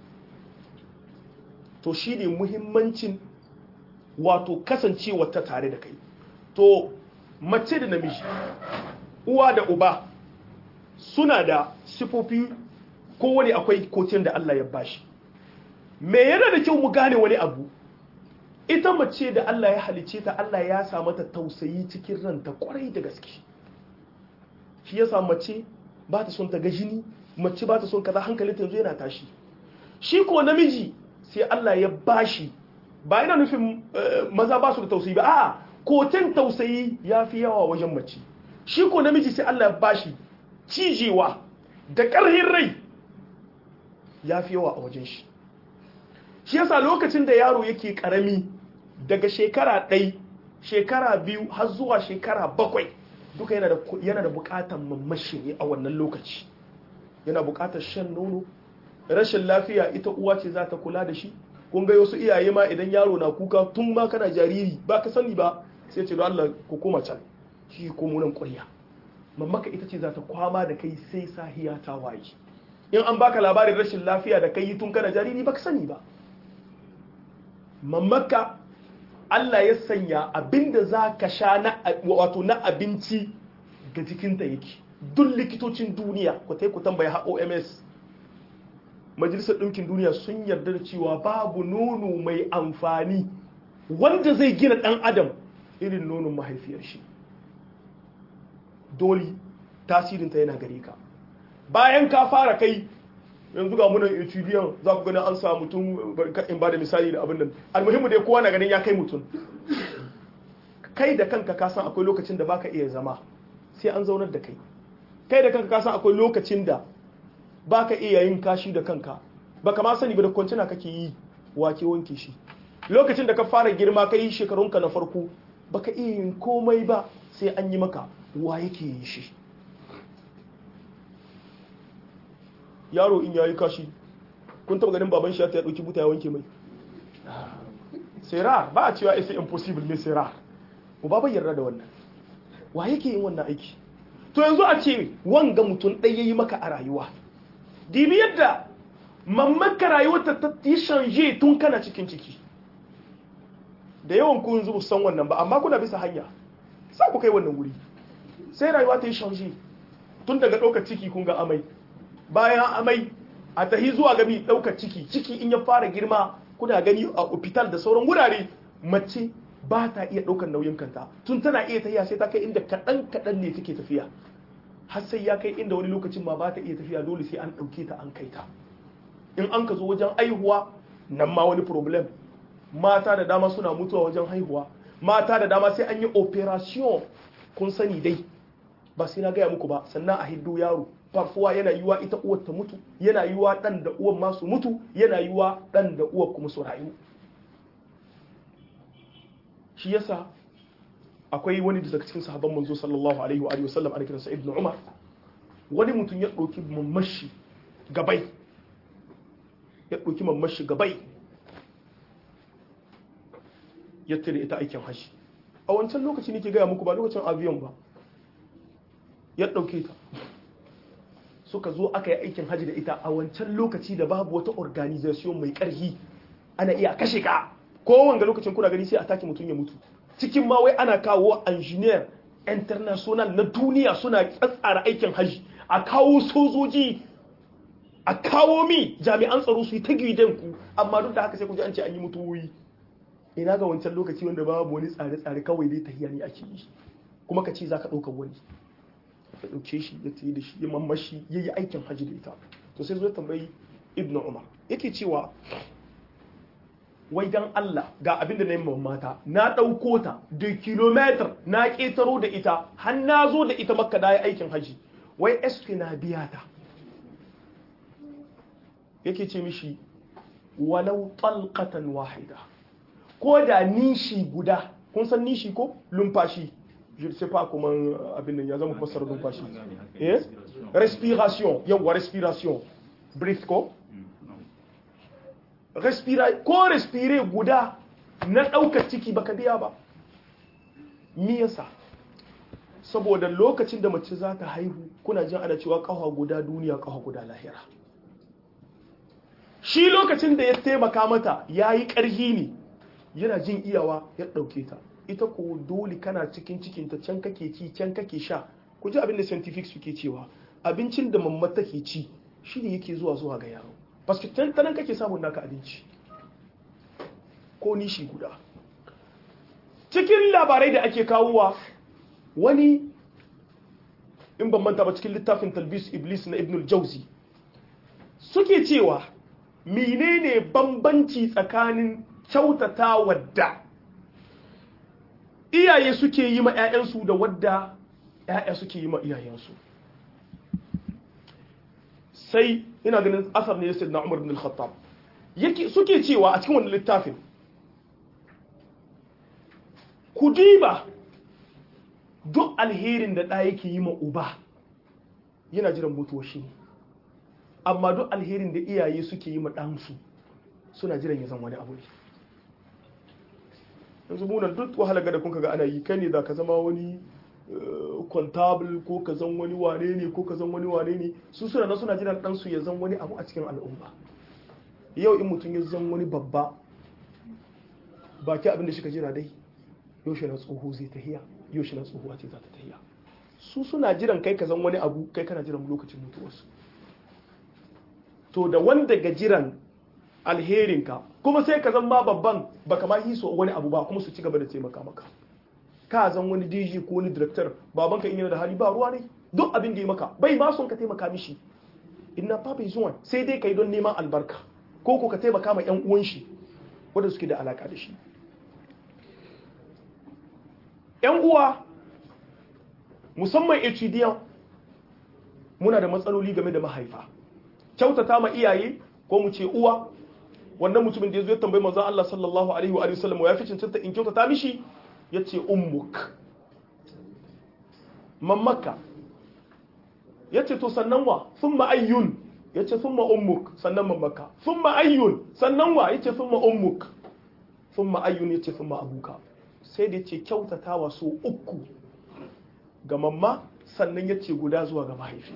to shi ne muhimmancin wato kasancewa ta tare da kai to mace da namiji uwa da uba suna da sifofi kowane akwai kotun da Allah ya bashi me yana da kyau mu gane wani abu ita mace da Allah ya halice ta Allah ya sa mata tausayi cikin ranta kwarai da gaske shi ya sa mace ba ta son ta ga jini mace ba ta son kaza hankalinta yanzu yana tashi shi ko namiji sai Allah ya bashi ba yana nufin maza ba su da tausayi ba a'a kotin tausayi ya fi yawa wajen mace shi ko namiji sai Allah ya bashi cijewa da ƙarhin rai ya fi yawa a wajen shi shi yasa lokacin da yaro yake ƙarami daga shekara ɗai shekara biyu har zuwa shekara bakwai duka yana da buƙatar mamashi ne a wannan lokaci yana buƙatar shan nono rashin lafiya ita uwa ce za ta kula da shi kun ga wasu iyaye ma idan yaro na kuka tun ma kana jariri ba ka sani ba sai ce don Allah ku koma can shi ko munan ƙwarya mamaka ita ce za ta kwama da kai sai sahiya ta waye in an baka labarin rashin lafiya da kai tun kana jariri ba ka sani ba mamaka Allah ya sanya abinda za ka sha na wato na abinci ga jikinta yake duk likitocin duniya ku tai ku tambaya ha OMS majalisar ɗinkin duniya sun yarda da cewa babu nono mai amfani wanda zai gina ɗan adam irin nonon mahaifiyar shi dole tasirinta yana gare ka bayan ka fara kai yanzu ga munan etudiyan za ku gani an sa mutum in ba da misali da abin nan almuhimmu dai kowa na ganin ya kai mutum kai da kanka ka san akwai lokacin da baka iya zama sai an zaunar da kai kai da kanka ka san akwai lokacin da baka iya yin kashi da kanka baka ma sani ba da kwancina kake yi wake wanke shi lokacin da ka fara girma ka yi shekarunka na farko baka iya yin komai ba sai an yi maka wa yake yin shi yaro in yayi kashi kun taba ganin baban shi ya dauki buta ya wanke mai sai ra ba a cewa isa impossible ne sai ra uba bai yarda da wannan wa yake yin wannan aiki to yanzu a ce wanga mutum ɗaya yi maka a rayuwa dibi yadda mamaka rayuwarta ta yi shanje tun kana cikin ciki da yawan kun zubu san wannan ba amma kuna bisa hanya sa ku kai wannan wuri sai rayuwa ta yi shanje tun daga ɗaukar ciki kun ga amai bayan amai a tahi zuwa gami ɗaukar ciki ciki in ya fara girma kuna gani a hospital da sauran wurare mace ba ta iya ɗaukar nauyin kanta tun tana iya tafiya sai ta kai inda kaɗan kaɗan ne take tafiya har sai ya kai inda wani lokacin ma ba ta iya tafiya dole sai an ɗauke ta an kai ta in an ka zo wajen aihuwa nan ma wani problem mata da dama suna mutuwa wajen haihuwa mata da dama sai an yi operation kun sani dai ba sai na gaya muku ba sannan a hiddo yaro farfuwa yana yiwa ita uwar ta mutu yana yiwa dan da uwar masu mutu yana yiwa dan da uwar kuma su rayu shi yasa akwai wani daga cikin sahabban manzo sallallahu alaihi wa alihi wasallam ana kiransa ibnu umar wani mutum ya ɗauki mamashi gabai ya ɗauki mamashi gabai ya tare ita aikin hashi a wancan lokaci ne ke gaya muku ba lokacin aviyon ba ya ɗauke ta suka zo aka yi aikin haji da ita a wancan lokaci da babu wata organization mai ƙarfi ana iya kashe ka kowanne lokacin kuna gani sai a take mutum ya mutu cikin ma wai ana kawo engineer international na duniya suna tsatsara aikin haji a kawo sojoji a kawo mi jami'an tsaro su yi ta gidan ku amma duk da haka sai ku ji an ce an yi mutuwoyi ina ga wancan lokaci wanda babu wani tsare-tsare kawai dai tahiya ne ake yi kuma ka ce za ka ɗaukar wani ya ɗauke shi ya tayi da shi ya mamashi ya yi aikin hajji da ita to sai zo tambayi ibn umar yake cewa wai dan Allah ga abin da na yi mata na ɗauko ta da kilometer na ƙetaro da ita har na zo da ita makka da ya aikin hajji wai esfi na biya ta yake ce mishi walau talqatan wahida ko da nishi guda kun san nishi ko lumfashi je sais pas comment abin nan ya zama fasara lumfashi eh respiration yawa respiration breath ko respira ko respire guda na ɗaukar ciki baka biya ba me yasa saboda lokacin da mace za ta haihu kuna jin ana cewa ƙafa guda duniya ƙafa guda lahira shi lokacin da ya taimaka mata ya yi ƙarhi ne yana jin iyawa ya ɗauke ta ita ko dole kana cikin cikinta can kake ci can kake sha ku ji abin da scientific suke cewa abincin da mamma take ci shi ne yake zuwa zuwa ga yaro paske ta nan kake samun naka abinci ko nishi guda cikin labarai da ake kawowa wani in ban manta ba cikin littafin talbis iblis na ibnul jauzi suke cewa menene bambanci tsakanin kyautata wadda iyaye suke yi ma 'ya'yansu da wadda 'ya'ya suke yi ma iyayensu sai ina ganin asar ne ya na umar bin al-khattab suke cewa a cikin wani littafin ku diba duk alherin da ɗaya yake yi ma uba yana jiran mutuwa shi ne amma duk alherin da iyaye suke yi ma ɗansu suna jiran ya zan wani abu ne yanzu munan duk wahala ga da kun ga ana yi kai ne za ka zama wani kwantabul ko ka zan wani wane ne ko ka zan wani wane ne su suna na suna jiran ɗansu ya zan wani abu a cikin al'umma yau in mutum ya zan wani babba baki abin da shi ka jira dai yaushe na tsoho zai tahiya yaushe na tsohuwa ce za ta tahiya su suna jiran kai ka zan wani abu kai kana jiran lokacin mutuwarsu to da wanda ga jiran alherinka kuma sai ka zan ma babban baka ma hiso wani abu ba kuma su ci gaba da taimaka maka ka zan wani DJ ko wani director babanka in yana da hali ba ruwa ne duk abin da ya maka bai ma son ka taimaka mishi inna fa bai zuwa sai dai kai don neman albarka ko ko ka taimaka ma yan uwan shi wanda suke da alaka da shi yan uwa musamman HDN muna da matsaloli game da mahaifa kyautata ma iyaye ko mu ce uwa wannan mutumin da ya zo ya tambayi manzon Allah sallallahu alaihi wa sallam ya fi cancanta in kyautata mishi ya ce ummuk mammaka ya ce to sannan wa sun ma'ayyun ya ce sun ummuk sannan mammaka sun ma'ayyun sannan wa ya ce sun ummuk sun ma'ayyun ya ce sun abuka sai da ya ce kyautatawa so uku ga mamma sannan ya ce guda zuwa ga mahaifi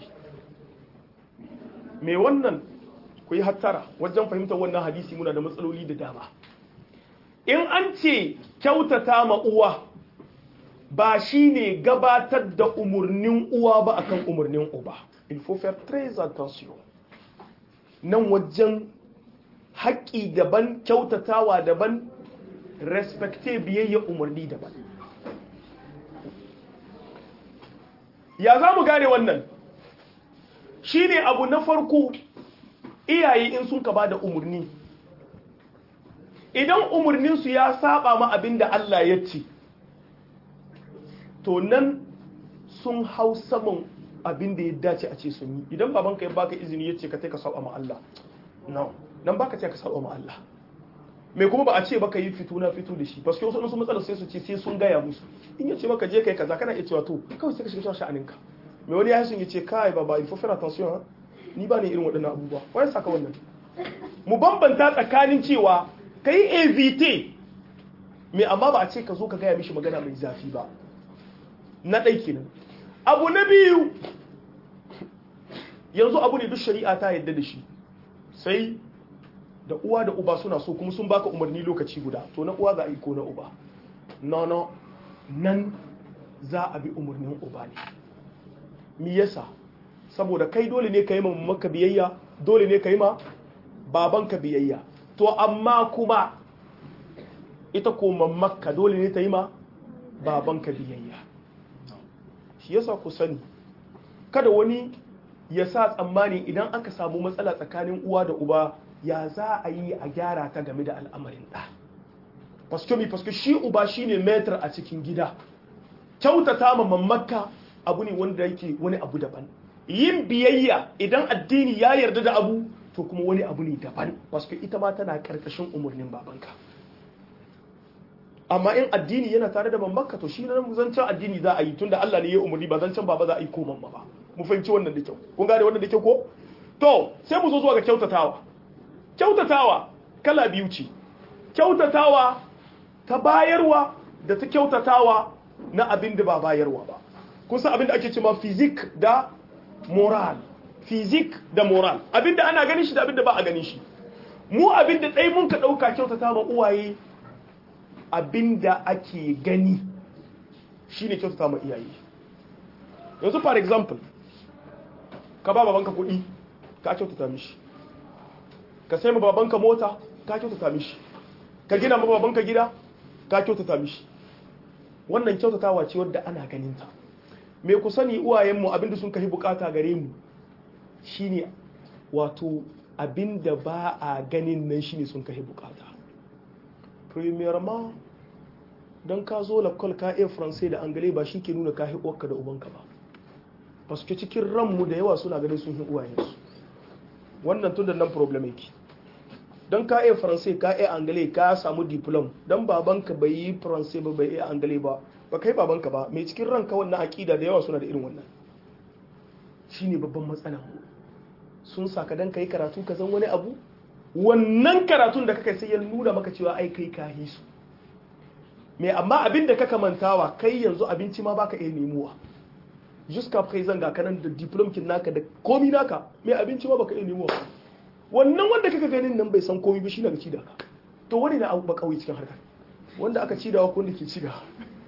mai wannan ku yi hattara wajen fahimtar wannan hadisi muna da matsaloli da dama in an ce kyautata ma uwa ba shi ne gabatar da umarnin uwa ba akan umarnin uba il faut faire très attention nan wajen haƙƙi daban kyautatawa daban respecte biyayya umarni daban ya za mu gane wannan shi ne abu na farko iyaye in sun ka ba da umarni idan umarninsu ya saba ma abin da Allah ya ce to nan sun hau saman abin da ya dace a ce sun yi idan babanka ya baka izini ya ce ka ka saba ma Allah no nan baka ce ka saba ma Allah mai kuma ba a ce baka yi fito na fito da shi paske wasu sun matsalar sai su ce sai sun gaya musu in ya ce maka je kai kaza kana iya cewa to kawai sai ka shiga sha'aninka mai wani ya sun ya ce kai baba il faut faire attention ni ba ne irin waɗannan abubuwa wani saka wannan mu bambanta tsakanin cewa ka yi evite mai amma ba a ce ka zo ka gaya mishi magana mai zafi ba na ɗai kenan abu na biyu yanzu abu ne duk shari'a ta yadda da shi sai da uwa da uba suna so kuma sun baka umarni lokaci guda to na uwa za a yi ko na uba no no nan za a bi umarnin uba ne mi yasa saboda kai dole ne ka yi ma maka biyayya dole ne ka yi ma babanka biyayya to amma kuma ita ko makka dole ne ta yi ma babanka biyayya shi yasa ku sani kada wani ya sa tsammani idan aka samu matsala tsakanin uwa da uba ya za a yi a gyara ta game da al'amarin ɗa paskomi pasko shi uba shine metar a cikin gida kyautata ma mamaka abu ne wanda yake wani abu daban yin biyayya idan addini ya yarda da abu to kuma wani abu ne daban wasu ita ma tana karkashin umarnin babanka amma in addini yana tare da babanka to shi nan zancen addini za a yi tunda Allah ne ya umarni ba zancen baba za a yi ko mamma ba mu fahimci wannan da kyau kun gane wannan da kyau ko to sai mu zo zuwa ga kyautatawa kyautatawa kala biyu ce kyautatawa ta bayarwa da ta kyautatawa na abin da ba bayarwa ba kun san abin da ake cewa fizik da moral fizik da moral abin da ana ganin shi da abin da ba a ganin shi mu abin da ɗai mun ka ɗauka kyautata ma uwaye abin da ake gani shine kyautata ma iyaye yanzu for example ka ba babanka kuɗi ka kyautata mishi ka sai ma babanka mota ka kyautata mishi ka gina ma babanka gida ka kyautata mishi wannan kyautatawa ce wadda ana ganin ta me ku sani uwayenmu abinda sun kai bukata gare mu shine wato abinda ba a ganin nan shine sun kai bukata premièrement don ka zo lakol ka iya faransai da angale ba shi ke nuna ka uwarka da ubanka ba ba su ke cikin ranmu da yawa suna ganin sun hi uwayensu wannan tun da nan problem yake don ka iya faransai ka iya angale ka samu diplom don babanka bai yi faransai ba bai iya angale ba ba kai babanka ba mai cikin ranka wannan aƙida da yawa suna da irin wannan shine babban matsala sun saka dan kai karatu ka zan wani abu wannan karatun da kaka sai ya nuna maka cewa ai kai ka hisu me amma abin da kaka mantawa kai yanzu abinci ma baka iya nemowa juska kai zanga kanan da diplom kin naka da komi naka me abinci ma baka iya nemowa wannan wanda kaka ganin nan bai san komi ba shi daga ci da ka to wani na abu ba kawai cikin harkar wanda aka ci da ko wanda ke ci da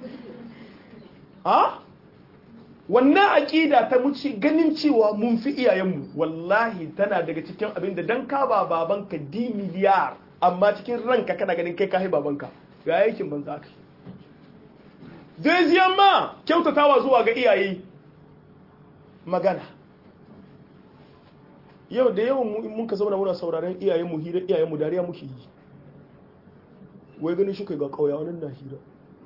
ha wannan aƙida ta muci ganin cewa mun fi iyayenmu wallahi tana daga cikin abin da dan ka ba babanka di miliyar amma cikin ranka kana ganin kai kai babanka ga yakin banza ka Deuxième ma kyautatawa zuwa ga iyaye magana yau da yawan mu in mun ka zauna muna sauraron iyayen mu hira iyayen mu dariya muke yi wai ganin shi kai ga kauya wannan na hira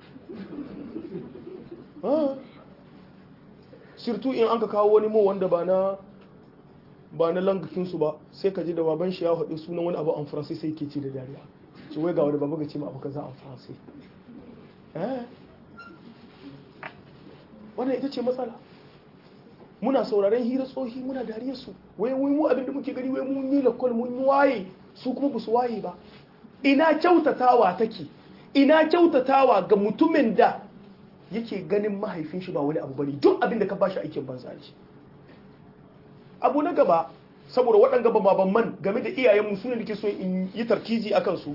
sirtu in an ka kawo wani mo wanda ba na ba na langakinsu ba sai ka ji da baban shi ya haɗu sunan wani abu an faransai sai ke ce da dariya ci wai ga wani babu ga ce ma abu kaza an faransai wannan ita ce matsala muna sauraren hira tsohi muna dariyar su wai wai mu abinda muke gani wai mun yi lakwal mun yi waye su kuma ba su waye ba ina kyautatawa take ina kyautatawa ga mutumin da yake ganin mahaifin shi ba wani abu bane duk abin da ka bashi aikin banza ne abu na gaba saboda waɗanda ba baban man game da iyayenmu su ne nake so in yi tarkizi akan su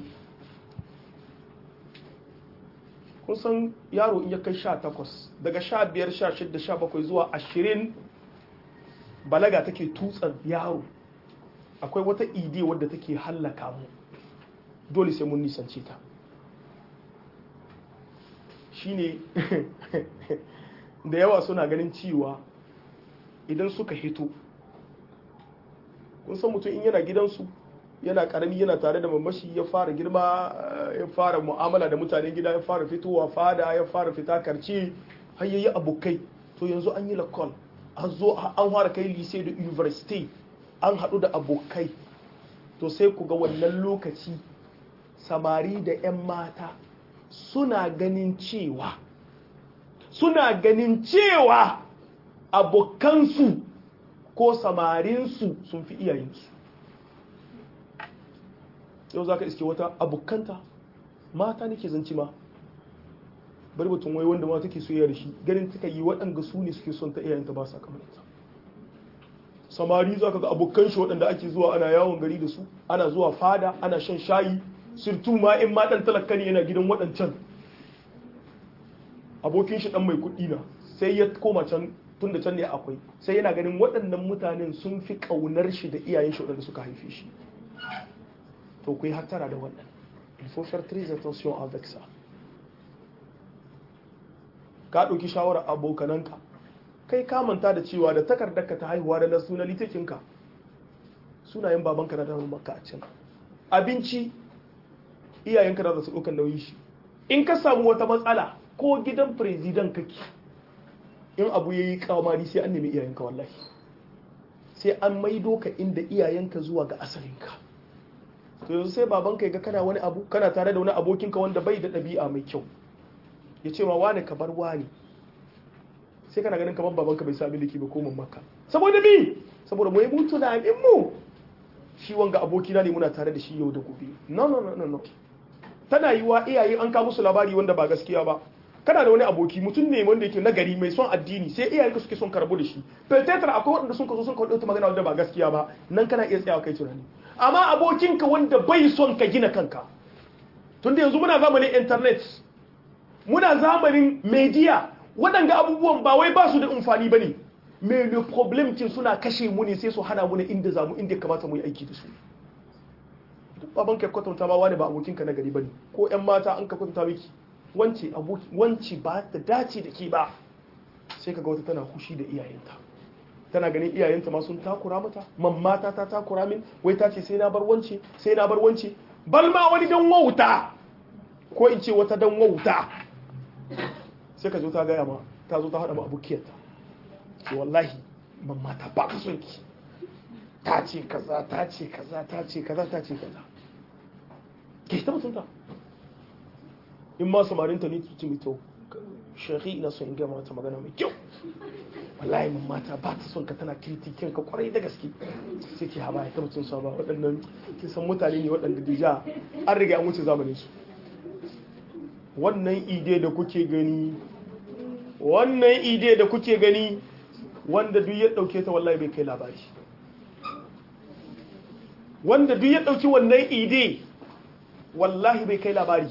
kun san yaro in ya kai sha takwas daga sha biyar sha shidda sha bakwai zuwa ashirin balaga take tutsan yaro akwai wata ide wadda take hallaka mu dole sai mun nisance ta shine da yawa suna ganin cewa idan suka hito kun san mutum in yana gidansu yana karami yana tare da mamashi ya fara girma ya fara mu'amala da mutanen gida ya fara fitowa fada ya fara fita karce har yayi abokai to yanzu an yi lakon an zo an fara kai lise da university an haɗu da abokai to sai ku ga wannan lokaci samari da 'yan mata suna ganin cewa suna ganin cewa abokansu ko samarinsu sun fi iyayensu yau za ka iske wata abokanta mata nake zanci ma bari batun wai wanda ma take soyayya da shi ganin taka yi waɗanda su ne suke son ta iyayenta ba sa kamar ita samari za ka ga abokan shi waɗanda ake zuwa ana yawon gari da su ana zuwa fada ana shan shayi sirtu ma in ma ɗan talaka ne yana gidan waɗancan abokin shi ɗan mai kuɗi na sai ya koma can tun da can ne akwai sai yana ganin waɗannan mutanen sun fi ƙaunar shi da iyayen shi waɗanda suka haife shi to ku yi hattara da wannan il faut faire très attention avec ça ka ɗauki shawarar abokananka kai ka manta da cewa da takardarka ta haihuwa da na suna litakinka sunayen babanka na damar maka a can abinci iyayenka da su ɗaukan nauyin shi in ka samu wata matsala ko gidan firizidan kake in abu ya yi kamari sai an nemi iyayenka wallahi sai an maido ka inda iyayenka zuwa ga asalinka to yanzu sai babanka ya ga kana wani abu kana tare da wani abokinka wanda bai da ɗabi'a mai kyau ya ce ma wane ka bar wane sai kana ganin kamar babanka bai sami liki ba ko maka saboda mi saboda mu yi mutu na mu shi wanga abokina ne muna tare da shi yau da gobe no no no no tana yi wa iyaye an kawo musu labari wanda ba gaskiya ba kana da wani aboki mutum ne wanda yake nagari mai son addini sai iyayenka suke son karbu da shi fetetar akwai waɗanda sun kaso sun kawo ta magana wanda ba gaskiya ba nan kana iya tsayawa kai tunani amma abokinka wanda bai son ka gina kanka tunda yanzu muna zamanin internet muna zamanin media waɗanga abubuwan ba wai ba su da amfani ba ne me le problem kin suna kashe mu ne sai su hana mu ne inda za mu inda kamata mu yi aiki da su duk baban ka kwatanta ma wani ba abokinka na gari bane ko ƴan mata an ka kwatanta miki wance aboki wance ba ta dace da ke ba sai kaga wata tana hushi da iyayenta tana ganin iyayenta ma sun takura mata mammata ta takura min wai ta ce sai na bar wance sai na bar wance bal ma wani dan wauta ko in ce wata dan wauta sai ka zo ta gaya ma ta zo ta hada ma abokiyarta ce wallahi mammata ba ka son ki ta ce kaza ta ce kaza ta ce kaza ta ce kaza ke ta mutunta in ma samarinta ne su ci mito shekhi ina son in gama mata magana mai kyau wallahi mammata ba ta son ka tana kritikin ka kwarai da gaske sai ke haba ta mutum sa ba waɗannan kin san mutane ne waɗanda dija an riga an wuce zamanin su wannan ide da kuke gani wannan ide da kuke gani wanda duk ya ɗauke ta wallahi bai kai labari wanda duk ya ɗauki wannan ide wallahi bai kai labari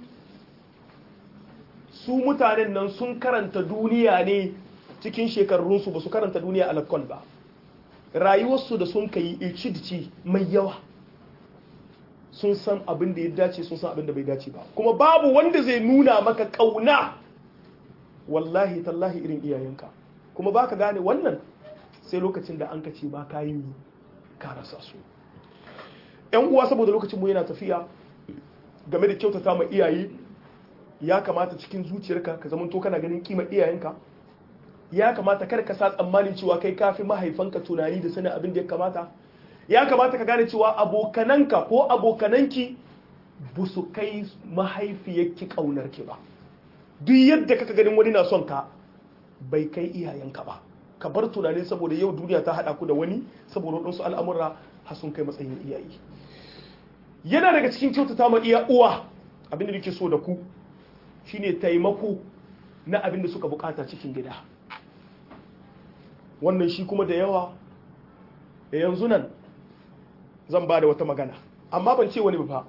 su mutanen nan sun karanta duniya ne cikin shekarunsu ba su karanta duniya a lakon ba rayuwarsu da sun kai ilcidici mai yawa sun san abin da ya dace sun san abin da bai dace ba kuma babu wanda zai nuna maka kauna wallahi tallahi irin iyayenka kuma baka gane wannan sai lokacin da an ka ce ba ka yi ka rasa su yan uwa saboda lokacin mu yana tafiya game da kyautata ma iyaye ya kamata cikin zuciyarka ka zamanto kana ganin kima iyayenka ya kamata kada ka sa tsammanin cewa kai kafi mahaifanka tunani da sanin abin da ya kamata ya kamata ka gane cewa abokananka ko abokananki ba su kai mahaifiyarki ƙaunarki ba duk yadda kaka ganin wani na son ka bai kai iyayenka ba ka bar tunani saboda yau duniya ta haɗa ku da wani saboda waɗansu al'amura har sun kai matsayin iyaye yana daga cikin kyautata ma iya uwa abin da nake so da ku shine taimako na abin da suka bukata cikin gida wannan shi kuma da yawa yanzu nan zan ba da wata magana amma ban ce wani ba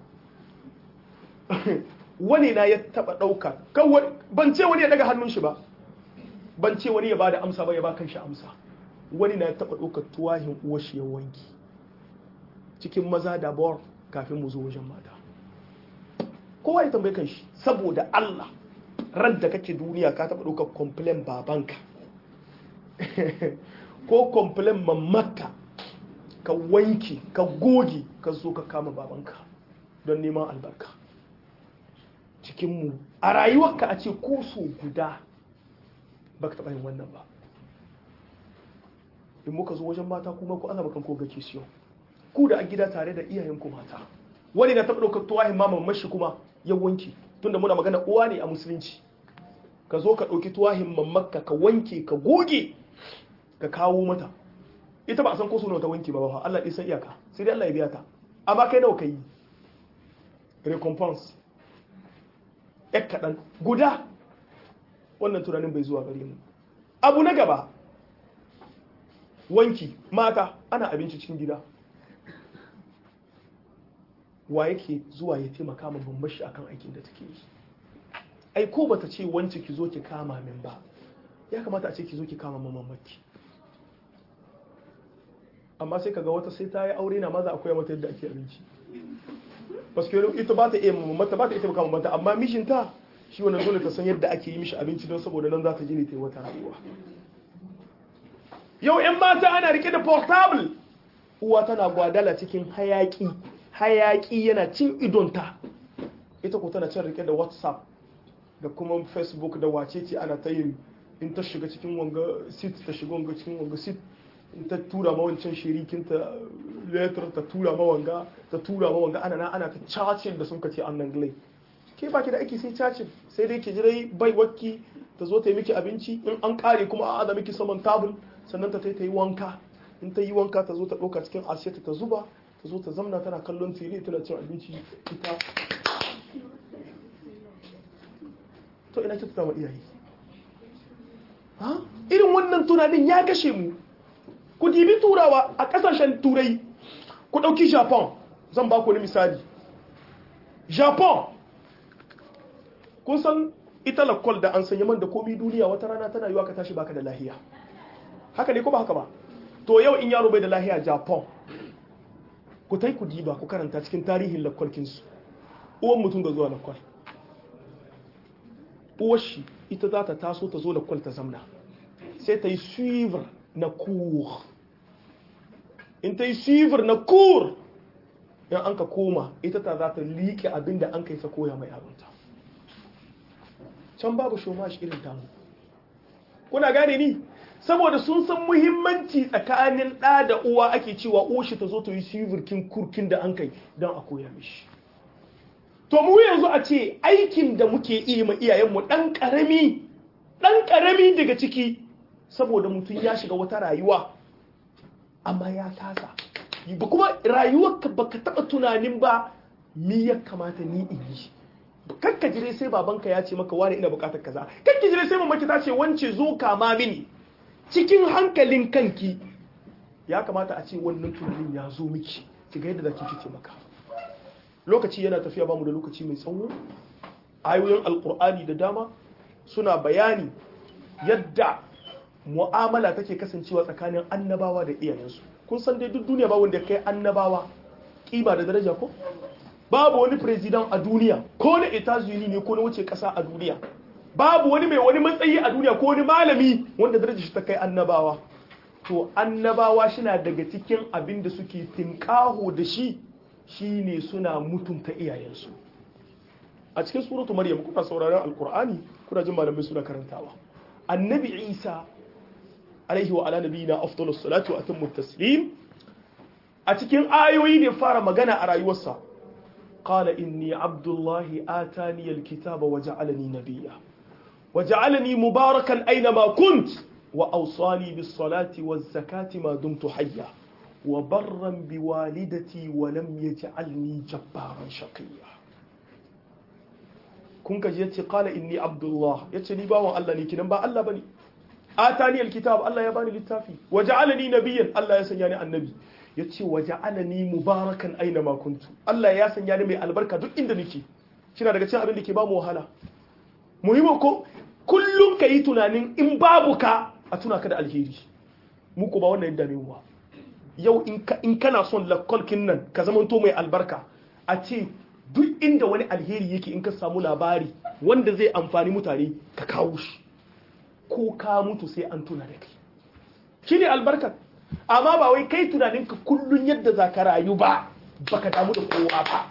wani na ya taba dauka ban ce wani ya daga hannun shi ba ban ce wani ya ba da amsa ba ya ba kan shi amsa wani na ya taba dauka tuwahin uwashi ya wanki cikin maza da bor kafin mu zo wajen mata kowa ya tambaye kan shi saboda Allah radda kake duniya ka taba dauka complain babanka ko complain mamaka ka wanki ka goge ka zo ka kama babanka don neman albarka cikinmu a rayuwarka a ce ko so guda ba ka taɓa yin wannan ba in muka zo wajen mata kuma ku ana bakan koga siyo ku da a gida tare da iyayenku mata wani na taɓa ɗaukar tuwahin maman mashi kuma ya wanki tunda muna magana uwa ne a musulunci ka zo ka ɗauki tuwahin mamaka ka wanke ka goge ka kawo mata ita ba a san ko suna ta wanki ba ba Allah ɗin san iyaka sai dai Allah ya biya ta amma kai nawa kai recompense ek kaɗan guda wannan tunanin bai zuwa gare mu abu na gaba wanki mata ana abinci cikin gida wa yake zuwa ya taimaka ma bambashi akan aikin da take yi ai ko bata ce wance ki zo ki kama min ba ya kamata a ce ki zo ki kama mamaki amma sai kaga wata sai ta yi aure na maza akwai mata yadda ake abinci paske ita ba ta iya mamata ba ta iya kama mata amma mishinta shi wannan dole ta san yadda ake yi mishi abinci don saboda nan za ta ji ne ta yi wata rayuwa yau yan mata ana rike da portable uwa tana gwadala cikin hayaki hayaki yana cin idonta ita ko tana can rike da whatsapp da kuma facebook da wacece ana ta yin in ta shiga cikin wanga sit ta shiga wanga cikin wanga sit in ta tura ma wancan shirikinta letter ta tura ma wanga ta tura ma wanga ana na ana ta cacin da sun kace annan glai ke baki da aiki sai cacin sai dai ke jirai bai wakki ta zo ta yi miki abinci in an kare kuma a ada miki saman tabul sannan ta ta yi wanka in ta yi wanka ta zo ta ɗauka cikin asiyata ta zuba ta zo ta zamna tana kallon tele tana cin abinci ita to ina kyautata ma iyaye ha irin wannan tunanin ya kashe mu ku dibi turawa a kasashen turai ku ɗauki japan zan ba ku wani misali japan kun san ita lakwal da an sanya man da komi duniya wata rana tana yiwa ka tashi baka da lahiya haka ne ko ba haka ba to yau in yaro bai da lahiya japan ku tai ku diba ku karanta cikin tarihin lakwalkinsu uwan mutum ga zuwa lakwal uwar shi ita za ta taso ta zo lakwal ta zamna sai ta yi suivre na cour in ta yi suivre na cour in an ka koma ita ta za ta liƙe abin da an kai sa koya mai abinta can babu shomash irin tamu kuna gane ni saboda sun san muhimmanci tsakanin ɗa da uwa ake cewa uwashi ta zo ta yi suivirkin kurkin da an kai don a koya mishi to mu yanzu a ce aikin da muke iya ma iyayenmu ɗan ƙarami ɗan ƙarami daga ciki saboda mutum ya shiga wata rayuwa amma ya tasa ba kuma rayuwarka baka taɓa tunanin ba mi ya kamata ni in yi kakka jire sai babanka ya ce maka wani ina bukatar kaza kakki jire sai mamaki ta ce wance zo kama mini cikin hankalin kanki ya kamata a ce wannan tunanin ya zo miki ki ga yadda zaki kice maka lokaci yana tafiya bamu da lokaci mai tsawo ayoyin alkur'ani da dama suna bayani yadda mu'amala take kasancewa tsakanin annabawa da iyayensu kun san dai duk duniya ba wanda kai annabawa kima da daraja ko babu wani president a duniya ko na Etats-Unis ne ko na wuce kasa a duniya babu wani mai wani matsayi a duniya ko wani malami wanda darajar shi ta kai annabawa to annabawa shina daga cikin abin da suke tinkaho da shi shine suna mutunta iyayensu a cikin suratu maryam kuna sauraron alkur'ani kuna jin malamai suna karantawa annabi isa alaihi wa ala nabiyina afdalus salatu wa atammu taslim a cikin ayoyi ne fara magana a rayuwarsa قال إني عبد الله آتاني الكتاب وجعلني نبيا وجعلني مباركا أينما كنت وأوصاني بالصلاة والزكاة ما دمت حيا وبرا بوالدتي ولم يجعلني جبارا شقيا kun ka yace qala inni abdullah yace ni bawan Allah ne kinan ba Allah bane atani alkitab Allah ya bani littafi waja'alani nabiyyan Allah ya sanya ni annabi yace waja'alani mubarakan aina ma kuntu Allah ya sanya ni mai albarka duk inda nake kina daga cikin abin da ke ba mu wahala muhimmin ko kullum kayi tunanin in babu ka a tuna ka da alheri mu ko ba wannan yadda ne ba yau in kana son lakolkin nan ka zamanto mai albarka a ce duk inda wani alheri yake in ka samu labari wanda zai amfani mutane ka kawo shi ko ka mutu sai an tuna da kai shi ne albarkar amma ba wai kai tunanin ka kullun yadda za ka rayu ba baka damu da kowa ba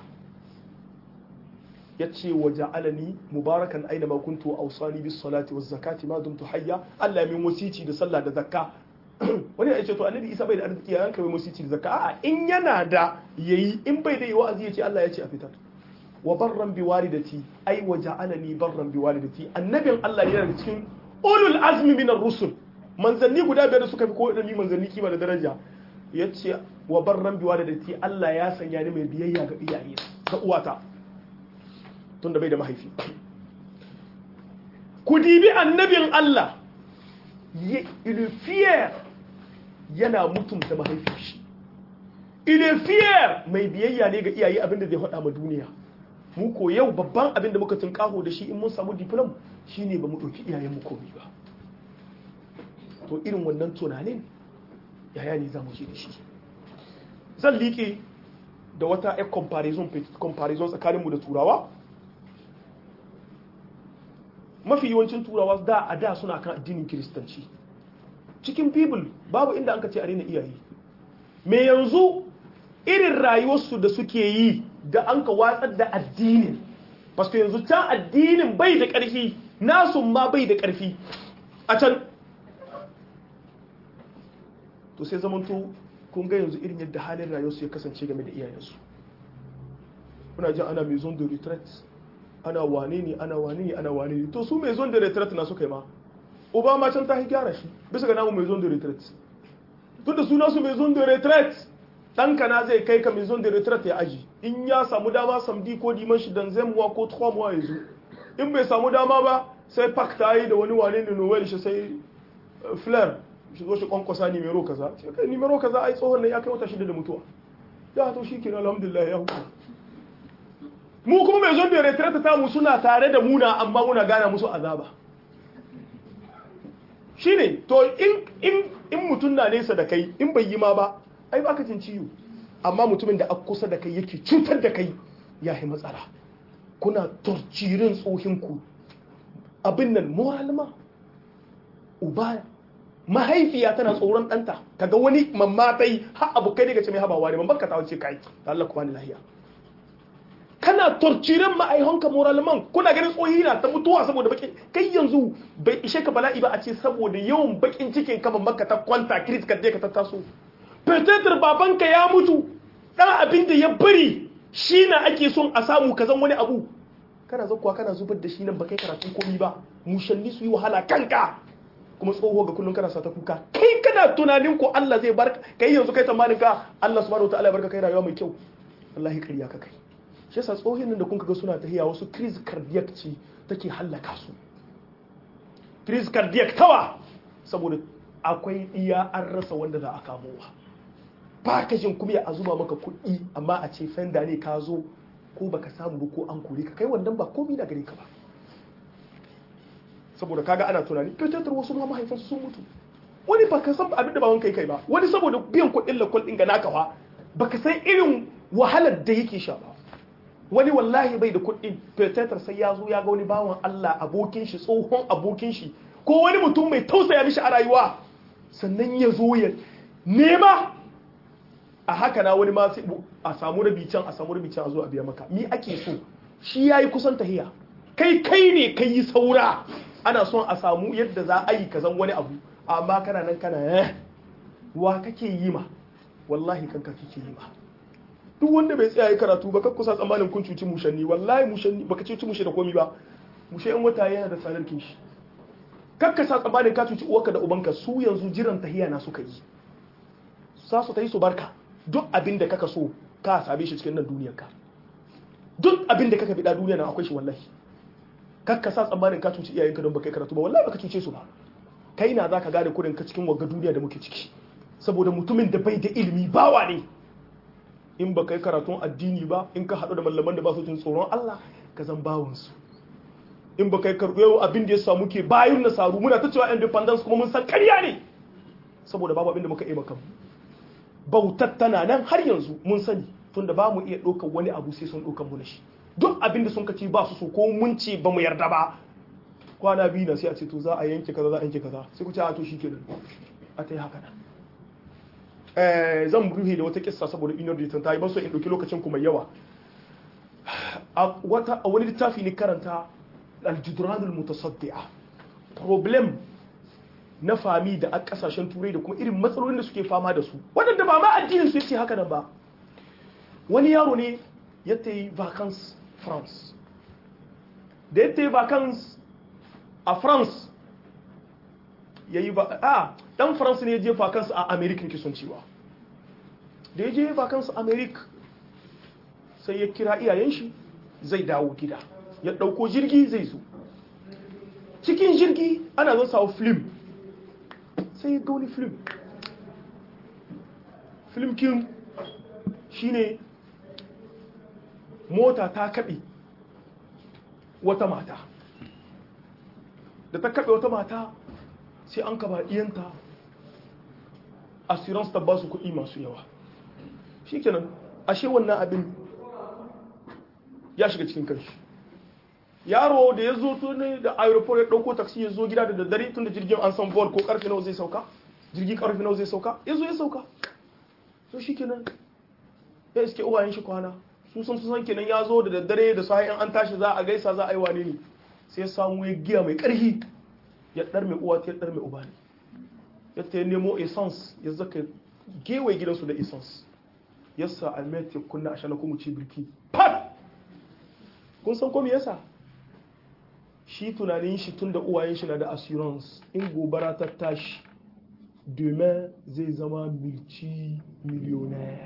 ya ce wa ja'alani mubarakan aina ma kuntu awsani bis salati waz zakati ma dumtu hayya Allah min wasici da sallah da zakka wani ya ce to annabi Isa bai da arziki ya yanka mai wasici da zakka a'a in yana da yayi in bai da yi wa'azi ya ce Allah ya ce a fitar wa barran bi walidati ai wa ja'alani barran bi walidati annabin Allah yana da cikin ulul azmi minar rusul manzanni guda biyar da suka fi ko ni manzanni kima da daraja yace wa barran bi walidati Allah ya sanya ni mai biyayya ga iyaye ga uwata tunda bai da mahaifi ku dibi annabin Allah il est fier yana mutunta mahaifin shi il est fier mai biyayya ne ga iyaye abinda zai faɗa ma duniya mu ko yau babban abin da muka tunkaho da shi in mun samu diplom shine ba mu ɗauki iyayen mu komai ba to irin wannan tunanin yaya ne za mu je da shi zan liƙe da wata ya comparison comparison tsakaninmu da turawa mafi yawancin turawa da a da suna kan addinin kiristanci cikin bible babu inda an ka ce a rena iyaye me yanzu irin rayuwarsu da suke yi da an ka watsar da addinin paske yanzu can addinin bai da ƙarfi nasu ma bai da ƙarfi a can to sai zamanto kun ga yanzu irin yadda halin rayuwarsu ya kasance game da iyayensu kuna jin ana maison de retraite ana wane ne ana wane ne ana wane ne to su maison de retraite na suka yi ma obama can ta gyara shi bisa ga namu maison de retraite tun da suna su maison de retraite ɗanka na zai kai ka maison de retraite ya aji in ya samu dama samdi ko diman shi dan zai muwa ko trois mois ya zo in bai samu dama ba sai pak ta yi da wani wane ne noel shi sai flair shi zo shi kwankwasa nimero kaza shi kai nimero kaza ai tsohon nan ya kai wata shida da mutuwa ya to shi kenan alhamdulillah ya huta mu kuma mai zon da retrata ta mu suna tare da muna amma muna gana musu azaba shine to in in in mutun na nesa da kai in bai yi ma ba ai baka jin ciwo amma mutumin da aka kusa da kai yake cutar da kai ya yi matsala kuna torcirin tsohinku abin nan moralma uba mahaifiya tana tsoron ɗanta kaga wani mamma ta yi har abokai daga ce mai habawa ne mamban ka ta wace kai Allah ku bani lahiya kana torcirin ma'aihonka moralman kuna ganin tsohi na ta mutuwa saboda baki kai yanzu bai ishe ka bala'i ba a ce saboda yawan bakin cikin ka mamman ka ta kwanta kiris ka ka ta taso fetetar babanka ya mutu dan abin da ya bari shi na ake son a samu kazan wani abu kana zakuwa kana zubar da shi nan ba kai karatu komi ba mushanni su yi wahala kanka kuma tsoho ga kullum kana sa ta kuka kai kana tunanin ko Allah zai barka kai yanzu kai tsammanin ka Allah subhanahu wataala ya barka kai rayuwa mai kyau wallahi kariya ka kai shi yasa tsohin nan da kun ga suna tahiya wasu crise cardiac ce take hallaka su crise cardiac tawa saboda akwai iya an rasa wanda za a kamowa ba ka jin kuma a zuba maka kuɗi amma a ce fenda ne ka zo ko baka samu ba ko an kore ka kai wannan ba komai da gare ka ba saboda kaga ana tunani kyautar wasu ma mahaifansu sun mutu wani ba ka san abin da ba wani kai kai ba wani saboda biyan kuɗin lakwal ɗin ga naka ba baka san irin wahalar da yake sha ba wani wallahi bai da kuɗin kyautar sai ya zo ya ga wani bawan Allah abokin shi tsohon abokin shi ko wani mutum mai tausaya mishi a rayuwa sannan ya zo ya nema a haka na wani ma a samu rabi can a samu rabi can a zo a biya maka mi ake so shi yayi kusan tahiya kai kai ne kai yi saura ana son a samu yadda za a yi kazan wani abu amma kana nan kana eh wa kake yi ma wallahi kanka kake yi ma duk wanda bai tsaya yi karatu ba kakku sa tsammanin kun cuci mushanni wallahi mushanni baka cuci mushe da komi ba mushe in wata yana da tsadar kinshi kakka sa tsammanin ka cuci uwarka da ubanka su yanzu jiran tahiya na suka yi sa su ta yi su barka duk abin da kaka so ka same shi cikin nan duniyar ka duk abin da kaka bida duniya na akwai shi wallahi kakka sa tsammanin ka cuci iyayenka don baka yi karatu ba wallahi baka cuce su ba kai na zaka gane kurin ka cikin wagga duniya da muke ciki saboda mutumin da bai da ilimi bawa ne in baka yi karatun addini ba in ka haɗu da mallaman da ba su jin tsoron Allah ka zan bawon su in baka yi karɓo abin da ya samu ke bayan nasaru muna ta cewa independence kuma mun san ƙarya ne saboda babu abin da muka yi maka bautar tana nan har yanzu mun sani tunda ba mu iya ɗaukar wani abu sai sun ɗaukar mu da shi duk abin da sun kaci ba su so ko mun ce ba mu yarda ba kwana biyu na sai a ce to za a yanke kaza za a yanke kaza sai ku ce a to shi kenan a ta yi haka nan zan rufe da wata kissa saboda inar da ta yi ban so in ɗauki lokacin ku mai yawa a wani littafi ne karanta aljudranul mutasaddi'a problem na fami da a kasashen turai da kuma irin matsalolin da suke fama da su waɗanda ba ma addinin su yace haka nan ba wani yaro ne ya ta yi vacance france da ya ta yi vacance a france ya yi ba a dan france ne ya je vacance a america ke son cewa da ya je vacance a america sai ya kira iyayen shi zai dawo gida ya ɗauko jirgi zai zo cikin jirgi ana zan sawo film sai ga wani film film kin shine mota ta kaɓe wata mata da ta kaɓe wata mata sai an kaba iyanta assurance ta ba su kuɗi masu yawa shikenan ashe wannan abin ya shiga cikin kanshi yaro da ya zo tuni da aeroport ya ɗauko taksi ya zo gida da daddare tun da jirgin an san vol ko karfe nawa zai sauka jirgin karfe nawa zai sauka ya zo ya sauka so shi kenan ya iske uwayen shi kwana su sun san kenan ya zo da daddare da sahi an tashi za a gaisa za a yi wane ne sai ya samu ya giya mai ƙarfi ya ɗar mai uwa ta ya ɗar mai uba ne ya ta nemo essence ya zaka gewaye gidansu da essence yasa almet ya kunna a shana kuma ci birki pat kun san ko me yasa shi tunanin shi tun da uwayen shi na da assurance in gobara ta tashi demain zai zama multi millionaire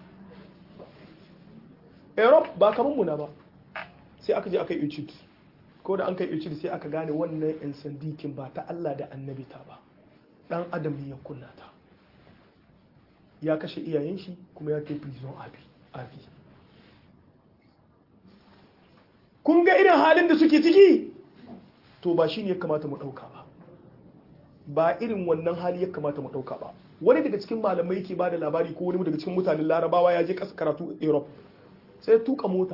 europe ba kamar muna ba sai aka je aka yi etude ko da an kai etude sai aka gane wannan yan sandikin ba ta allah da annabi ta ba dan adam ne ya kunna ta ya kashe iyayen shi kuma ya kai prison abi abi kun ga irin halin da suke ciki to ba shi ne ya kamata mu ɗauka ba ba irin wannan hali ya kamata mu ɗauka ba wani daga cikin malamai ke ba da labari ko wani daga cikin mutanen larabawa ya je ƙasa karatu europe sai ya tuka mota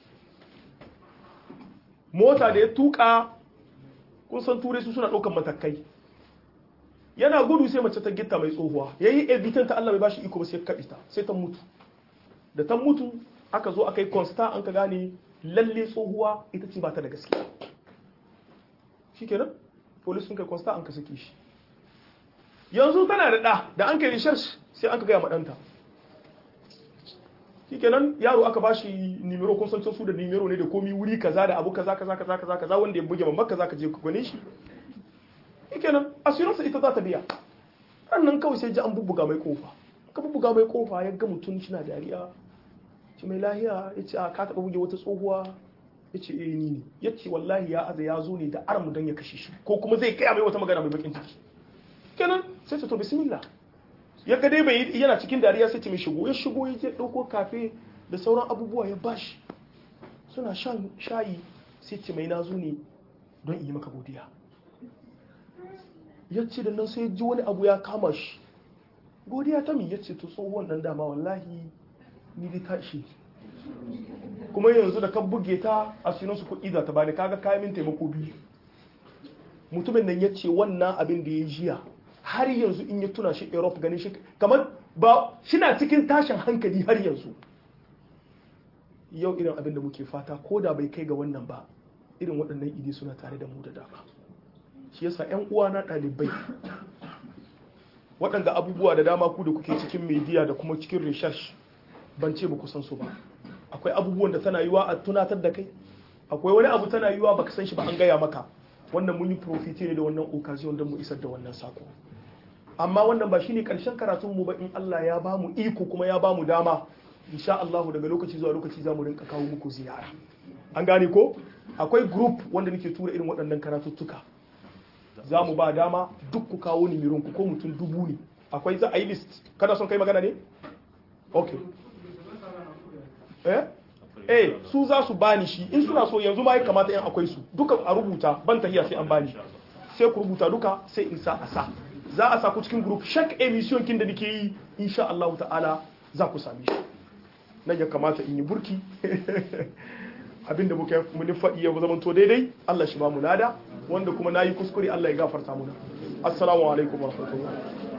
mota da ya tuka kun san turai su suna ɗaukan matakai yana gudu sai mace ta gitta mai tsohuwa ya yi evitan ta Allah bai bashi iko ba sai kaɗi ta sai ta mutu da ta mutu aka zo aka yi consta an ka gane lalle tsohuwa ita ce ba ta da gaskiya shi kenan polis sun kai consta an ka sake shi yanzu tana da ɗa da an kai research sai an ka gaya maɗanta shi kenan yaro aka bashi nimero kun san su da nimero ne da komi wuri kaza da abu kaza kaza kaza kaza kaza wanda ya buge mamman kaza ka je ku gane shi kenan assurance ita za ta biya nan kawai sai ji an bubbuga mai kofa ka bubbuga mai kofa ya ga mutum shi na dariya ce mai lahiya ya ce a ka taɓa buge wata tsohuwa ya ce eh ni ne ya ce wallahi ya aza ya zo ne da aramu don ya kashe shi ko kuma zai kaya mai wata magana mai bakin ciki kenan sai ce to bismillah ya ga dai bai yana cikin dariya sai ce mai shigo ya shigo ya je ɗauko kafe da sauran abubuwa ya bashi suna shan shayi sai ce mai na zo ne don yi maka godiya ya ce da nan sai ji wani abu ya kama shi godiya ta mi ya ce to tsohon nan dama wallahi ni dai ta ishe kuma yanzu da ka buge ta a sinan su kuɗi za ta bani kaga kayan min taimako biyu mutumin nan ya ce wannan abin da ya jiya har yanzu in ya tuna shi europe ganin shi kamar ba shina cikin tashin hankali har yanzu yau irin abin da muke fata ko da bai kai ga wannan ba irin waɗannan idi suna tare da mu da dama shi yasa 'yan uwa na ɗalibai waɗanda abubuwa da dama ku da kuke cikin media da kuma cikin research ban ce ba ku san su ba akwai abubuwan da tana yiwa a tunatar da kai akwai wani abu tana yiwa baka san shi ba an gaya maka wannan mun yi profite ne da wannan occasion don mu isar da wannan sako amma wannan ba shine karshen karatun mu ba in Allah ya ba mu iko kuma ya ba mu dama insha Allah daga lokaci zuwa lokaci za mu rinka kawo muku ziyara an gane ko akwai group wanda nake tura irin waɗannan karatuttuka za mu ba dama duk ku kawo nimirinku ko mutum dubu ne akwai za a yi list kada son kai magana ne? ok eh eh su za su bani shi in suna so yanzu ma ya kamata yan akwai su duka a rubuta ban tahiya sai an bani sai ku rubuta duka sai in sa a sa za a sa ku cikin group shak emission kin da nake yi insha Allah ta'ala za ku same shi nan ya kamata in yi burki abinda muka muni faɗi ya zama to daidai Allah shi ba mu lada wanda kuma nayi kuskure Allah ya gafarta muna assalamu alaikum warahmatullahi